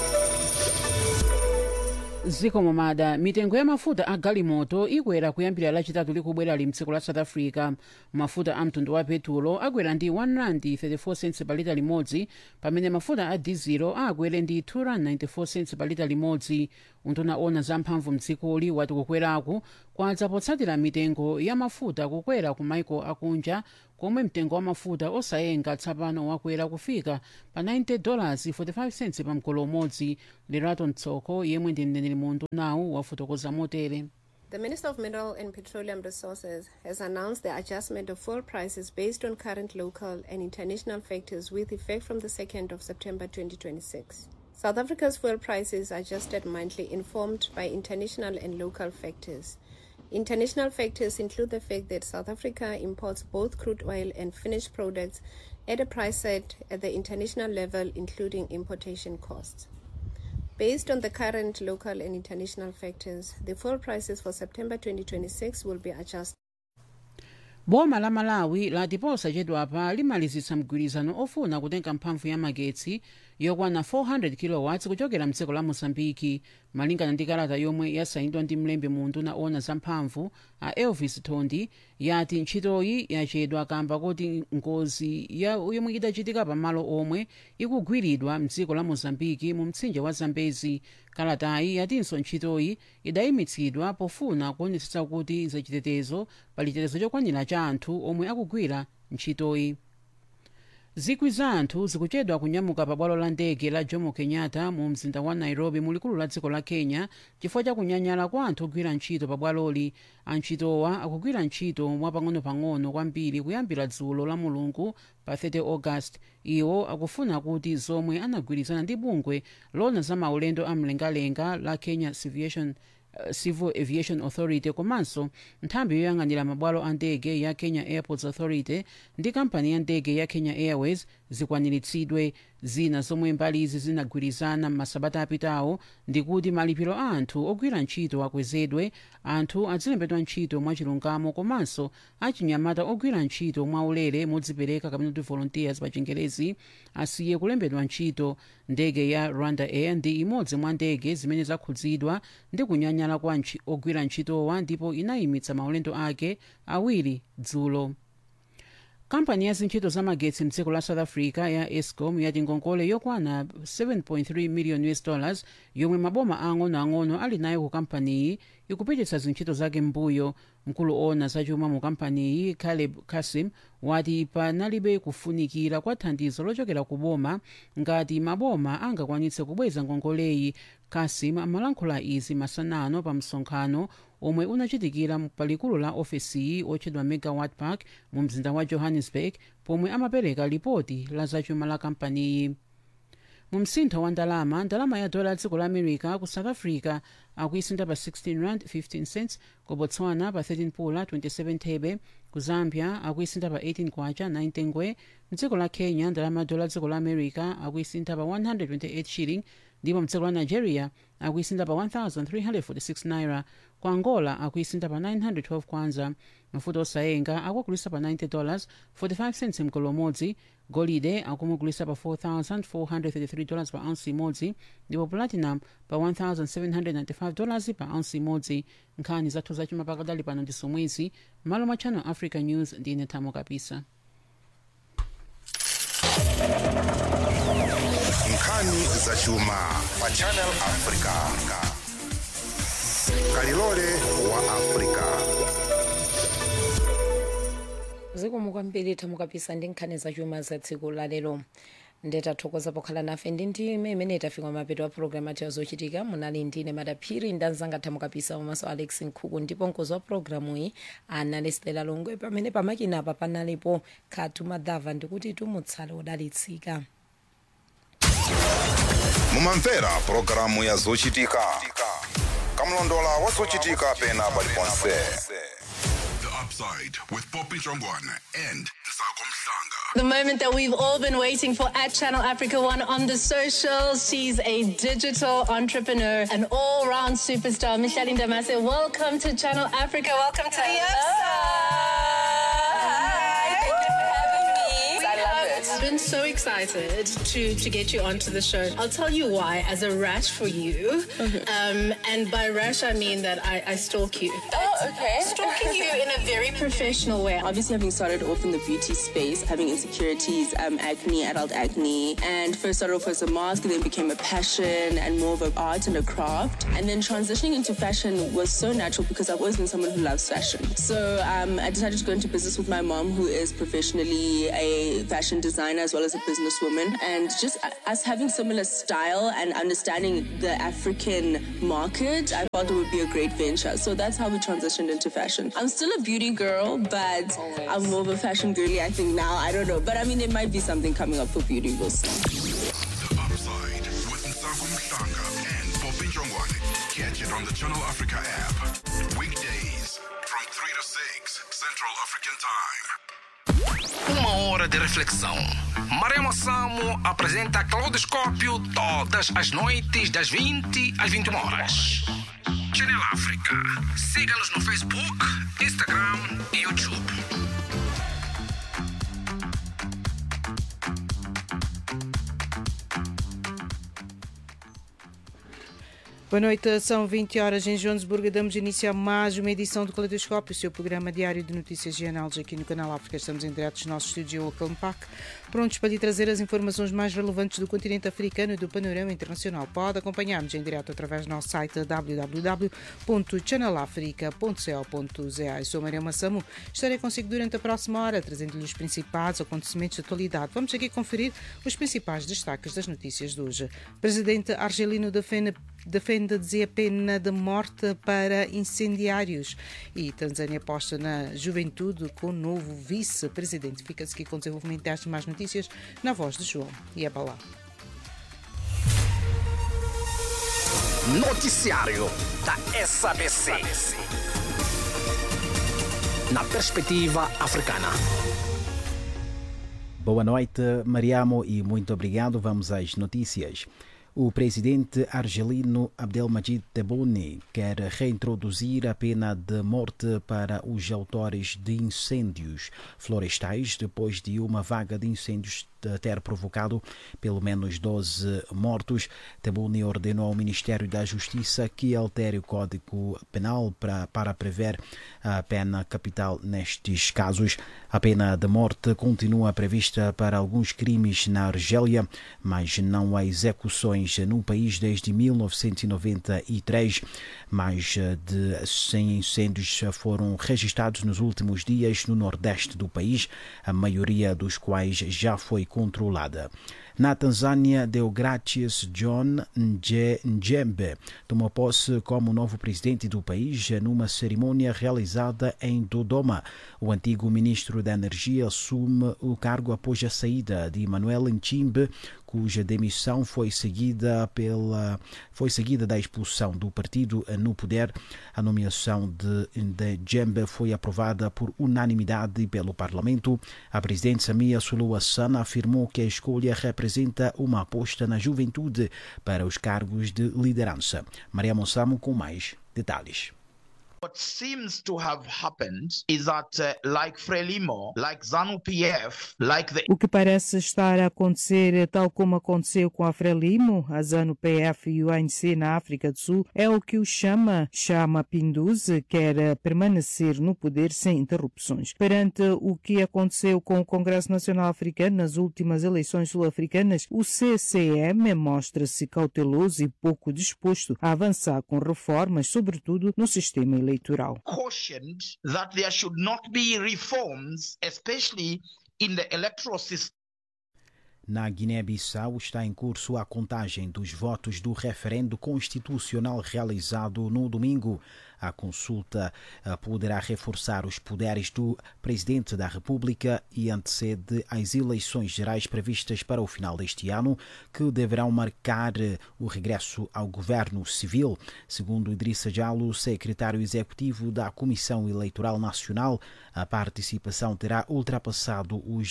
[SPEAKER 12] ziko momada mitengo ya mafuta a galimoto ikwera kuyambira lachitatu likubwera li mdziko la south africa mafuta a mtundu wa petulo akwera ndi 134 cents pa lita limodzi pamene mafuta a dizelo akwere ndi 294 cents pa lita limodzi unduna ona zamphamvu mdzikoli wati kukweraku kwadza potsatira mitengo ya mafuta kukwera ku maiko akunja komwe mtengo wa mafuta osayenga tsopano wakwera kufika pa 90 dollars 45 cents pa mgolo umodzi lerato mtsoko yemwe ndi mneneri mu undunawu wafotokoza motere
[SPEAKER 13] The Minister of Mineral and Petroleum Resources has announced the adjustment of fuel prices based on current local and international factors with effect from the 2nd of September 2026. South Africa's fuel prices are adjusted monthly, informed by international and local factors. International factors include the fact that South Africa imports both crude oil and finished products at a price set at the international level, including importation costs. Based on the current local and international factors, the fuel prices for September 2026 will be adjusted.
[SPEAKER 12] boma la malawi lati posachedwapa limalizitsa mgwirizano ofuna kutenga mphamvu ya magetsi yokwana 400 kilowatts kuchokera mdziko la mozambiki malingana ndi kalata yomwe yasayinidwa ndi mlembi mu unduna ona zamphamvu a elvis tondi yati ntchitoyi yachedwa kamba kuti ngozi ya yomwe idachitika pamalo omwe ikugwiridwa mdziko la mozambiki mu mtsinje wa zambezi kalatayi yatinso ntchitoyi idayimitsidwa pofuna kuonetsetsa kuti zachitetezo pali chitetezo chokwanira cha anthu omwe akugwira ntchitoyi zikwi za anthu zikuchedwa kunyamuka pa bwalo la ndege la jomo kenyatta mu mzinda wa nairobi mulikulu la dziko la kenya chifukwa cha kunyanyala kwa anthu ogwira ntchito pa bwaloli antchitowa akugwira ntchito mwapang'ono-pang'ono kwambiri kuyambira dzulo la mulungu pa 30 august iwo akufuna kuti zomwe anagwirizana ndi bungwe lona za maulendo amlengalenga la kenya Aviation uh, civil aviation authority komanso nthambi yoyang'anira mabwalo a ndege ya kenya airports authority ndi kampani ya ndege ya kenya airways zikwaniritsidwe zina zomwe mbali izi zinagwirizana m'masabata apitawo ndikuti malipiro a anthu ogwira ntchito akwezedwe anthu azilembedwa ntchito mwachilungamo komanso achinyamata ogwira ntchito mwaulere modzipereka kapena kuti volunteers pa chingerezi asiye kulembedwa ntchito ndege ya rwanda air ndi imodzi mwa ndege zimene zakhudzidwa ndi kunyanyala kwa ntchi- ogwira ntchitowa ndipo inayimitsa maulendo ake awiri dzulo kampani ya zintchito za magetsi mdziko la south africa ya escom yati ngongole yokwana 7.3 million us dollars yomwe maboma ang'onoang'ono ali nayo ku kampaniyi ikupititsa zintchito zake mbuyo mkulu ona zachuma mu kampaniyi caleb kasim wati panalibe kufunikira kwa thandizo lochokera ku boma ngati maboma angakwanitse kubweza ngongoleyi kasim amalankhula izi masanano pa msonkhano omwe unachitikira palikulu la ofesiyi otchedwa megawatt park mu mzinda wa johannesburg pomwe amapereka lipoti la zachuma la kampaniyi mu msintho wa ndalama ndalama ya dola dziko la america ku south africa akuisintha pa 16 rand 15 cents ku botswana pa 13 pula 27 thebe ku zambia akuisintha pa 18 kwacha 9 ngwe mdziko la kenya ndalama ya dola dziko la america akuisintha pa 128 shilling ndipo mdziko la nigeria akuisintha pa 1346 naira ku angola akuisintha pa 912 kwanza mafuta osayenga akugulitsa pa 90 dollars 45 cents mgolo umodzi golide akumugulitsa pa 4433 dollars pa ounce imodzi ndipo platinum pa 1795 dollars pa ounce imodzi nkhani zathu zachuma pakadali pano ndi somwezi malo mwa channel africa news ndine thamo kapisa
[SPEAKER 5] nkhani zachuma pa channel africa kalilole wa africa
[SPEAKER 1] zikomo kwambiri thamo kapisa ndi nkhani zachuma za tsiku lalero ndetathokoza pokhala nafe ndi ndime imene tafika mapeto a programu athu yazochitika munali ndine madaphiri ndanzanga thamo kapisa komanso alex nkhuku ndipo mkozi wa programu iyi anali stela longwe pamene pamakinapa panalipo khatu madhava ndikuti tumutsale udalitsika
[SPEAKER 5] mumamvera pulogalamu ya zochitika kamlondola wa zochitika pena paliponse
[SPEAKER 7] The Upside with Poppy Jongwana and Sako Mhlanga.
[SPEAKER 14] The moment that we've all been waiting for at Channel Africa One on the socials. She's a digital entrepreneur, an all round superstar. Micheline Damase, welcome to Channel Africa. Welcome to the upside. Hi. Thank you for having me. I love it. I've been so excited to, to get you onto the show. I'll tell you why, as a rash for you. Um, and by rash, I mean that I, I stalk you.
[SPEAKER 2] Oh, okay.
[SPEAKER 14] Stalking you in a very professional way.
[SPEAKER 2] Obviously, having started off in the beauty space, having insecurities, um, acne, adult acne, and first started off as a mask, then became a passion and more of an art and a craft. And then transitioning into fashion was so natural because I've always been someone who loves fashion. So um, I decided to go into business with my mom, who is professionally a fashion designer as well as a businesswoman. And just us having similar style and understanding the African market, I thought it would be a great venture. So that's how we transitioned into fashion. I'm still a beauty girl, but I'm more of a fashion girly, I think now. I don't know. But I mean, there might be something coming up for beauty. We'll see.
[SPEAKER 7] The Upside with Nsaku Mhlanga and Poppy Jongwane. Catch it on the Channel Africa app. Weekdays from 3 to 6 Central African Time.
[SPEAKER 15] Uma hora de reflexão. Marema Samo apresenta Claudoscópio todas as noites, das 20 às 21 horas. Channel África. Siga-nos no Facebook, Instagram e YouTube.
[SPEAKER 11] Boa noite, são 20 horas em Joanesburgo. Damos início a mais uma edição do Caleidoscópio, o seu programa diário de notícias e análise aqui no canal África. Estamos em direto dos nossos estúdios em Auckland Park, prontos para lhe trazer as informações mais relevantes do continente africano e do panorama internacional. Pode acompanhar-nos em direto através do nosso site www.channelafrica.co.za. Eu sou Maria Massamu. Estarei consigo durante a próxima hora, trazendo-lhe os principais acontecimentos de atualidade. Vamos aqui conferir os principais destaques das notícias de hoje. Presidente argelino defende defende dizer pena de morte para incendiários. E Tanzânia aposta na juventude com o novo vice-presidente. Fica-se aqui com o desenvolvimento destas mais notícias na voz de João e Abalá.
[SPEAKER 15] Noticiário da SABC. Na perspectiva africana.
[SPEAKER 16] Boa noite, Mariamo, e muito obrigado. Vamos às notícias. O presidente argelino Abdelmajid Tebboune quer reintroduzir a pena de morte para os autores de incêndios florestais depois de uma vaga de incêndios ter provocado pelo menos 12 mortos. Tebboune ordenou ao Ministério da Justiça que altere o Código Penal para, para prever a pena capital nestes casos. A pena de morte continua prevista para alguns crimes na Argélia, mas não há execuções no país desde 1993. Mais de 100 incêndios foram registrados nos últimos dias no nordeste do país, a maioria dos quais já foi controlada. Na Tanzânia, Deogratias John Nje- Njembe tomou posse como novo presidente do país numa cerimônia realizada em Dodoma. O antigo ministro da Energia assume o cargo após a saída de Manuel Nchimbe, cuja demissão foi seguida pela foi seguida da expulsão do partido no poder. A nomeação de, de Jembe foi aprovada por unanimidade pelo Parlamento. A presidente Samia Suluhu Hassan afirmou que a escolha representa uma aposta na juventude para os cargos de liderança. Maria Monsamo com mais detalhes.
[SPEAKER 17] What seems to have happened is that, uh, like Frelimo, like ZANU PF, like the
[SPEAKER 11] O que parece estar a acontecer, tal como aconteceu com a Frelimo, a ZANU-PF e o ANC na África do Sul, é o que o chama, chama Pinduzi, quer permanecer no poder sem interrupções. Perante o que aconteceu com o Congresso Nacional Africano nas últimas eleições sul-africanas, o CCM mostra-se cauteloso e pouco disposto a avançar com reformas, sobretudo no sistema eleitoral.
[SPEAKER 17] cautioned that there should not be reforms, especially in the electoral system.
[SPEAKER 16] Na Guiné-Bissau está em curso a contagem dos votos do referendo constitucional realizado no domingo. A consulta eh, poderá reforçar os poderes do Presidente da República e antecede as eleições gerais previstas para o final deste ano, que deverão marcar eh, o regresso ao governo civil. Segundo Idrissa Jalo, secretário executivo da Comissão Eleitoral Nacional, a participação terá ultrapassado os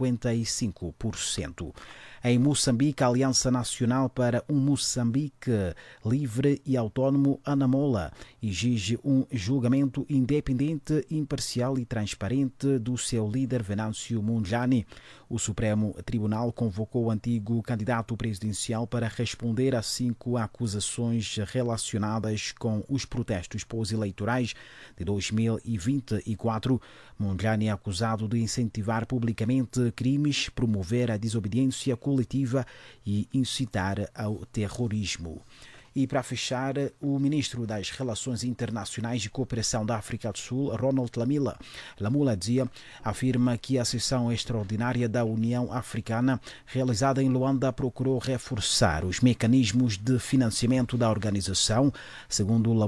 [SPEAKER 16] 55%. Em Moçambique, a Aliança Nacional para um Moçambique Livre e Autónomo, Anamola, exige um julgamento independente, imparcial e transparente do seu líder Venâncio Mondlane. O Supremo Tribunal convocou o antigo candidato presidencial para responder a cinco acusações relacionadas com os protestos pós-eleitorais de 2024. Mondlane é acusado de incentivar publicamente crimes, promover a desobediência coletiva e incitar ao terrorismo. E para fechar, o ministro das Relações Internacionais e Cooperação da África do Sul, Ronald Lamila, Lamula Dia, afirma que a sessão extraordinária da União Africana, realizada em Luanda, procurou reforçar os mecanismos de financiamento da organização. Segundo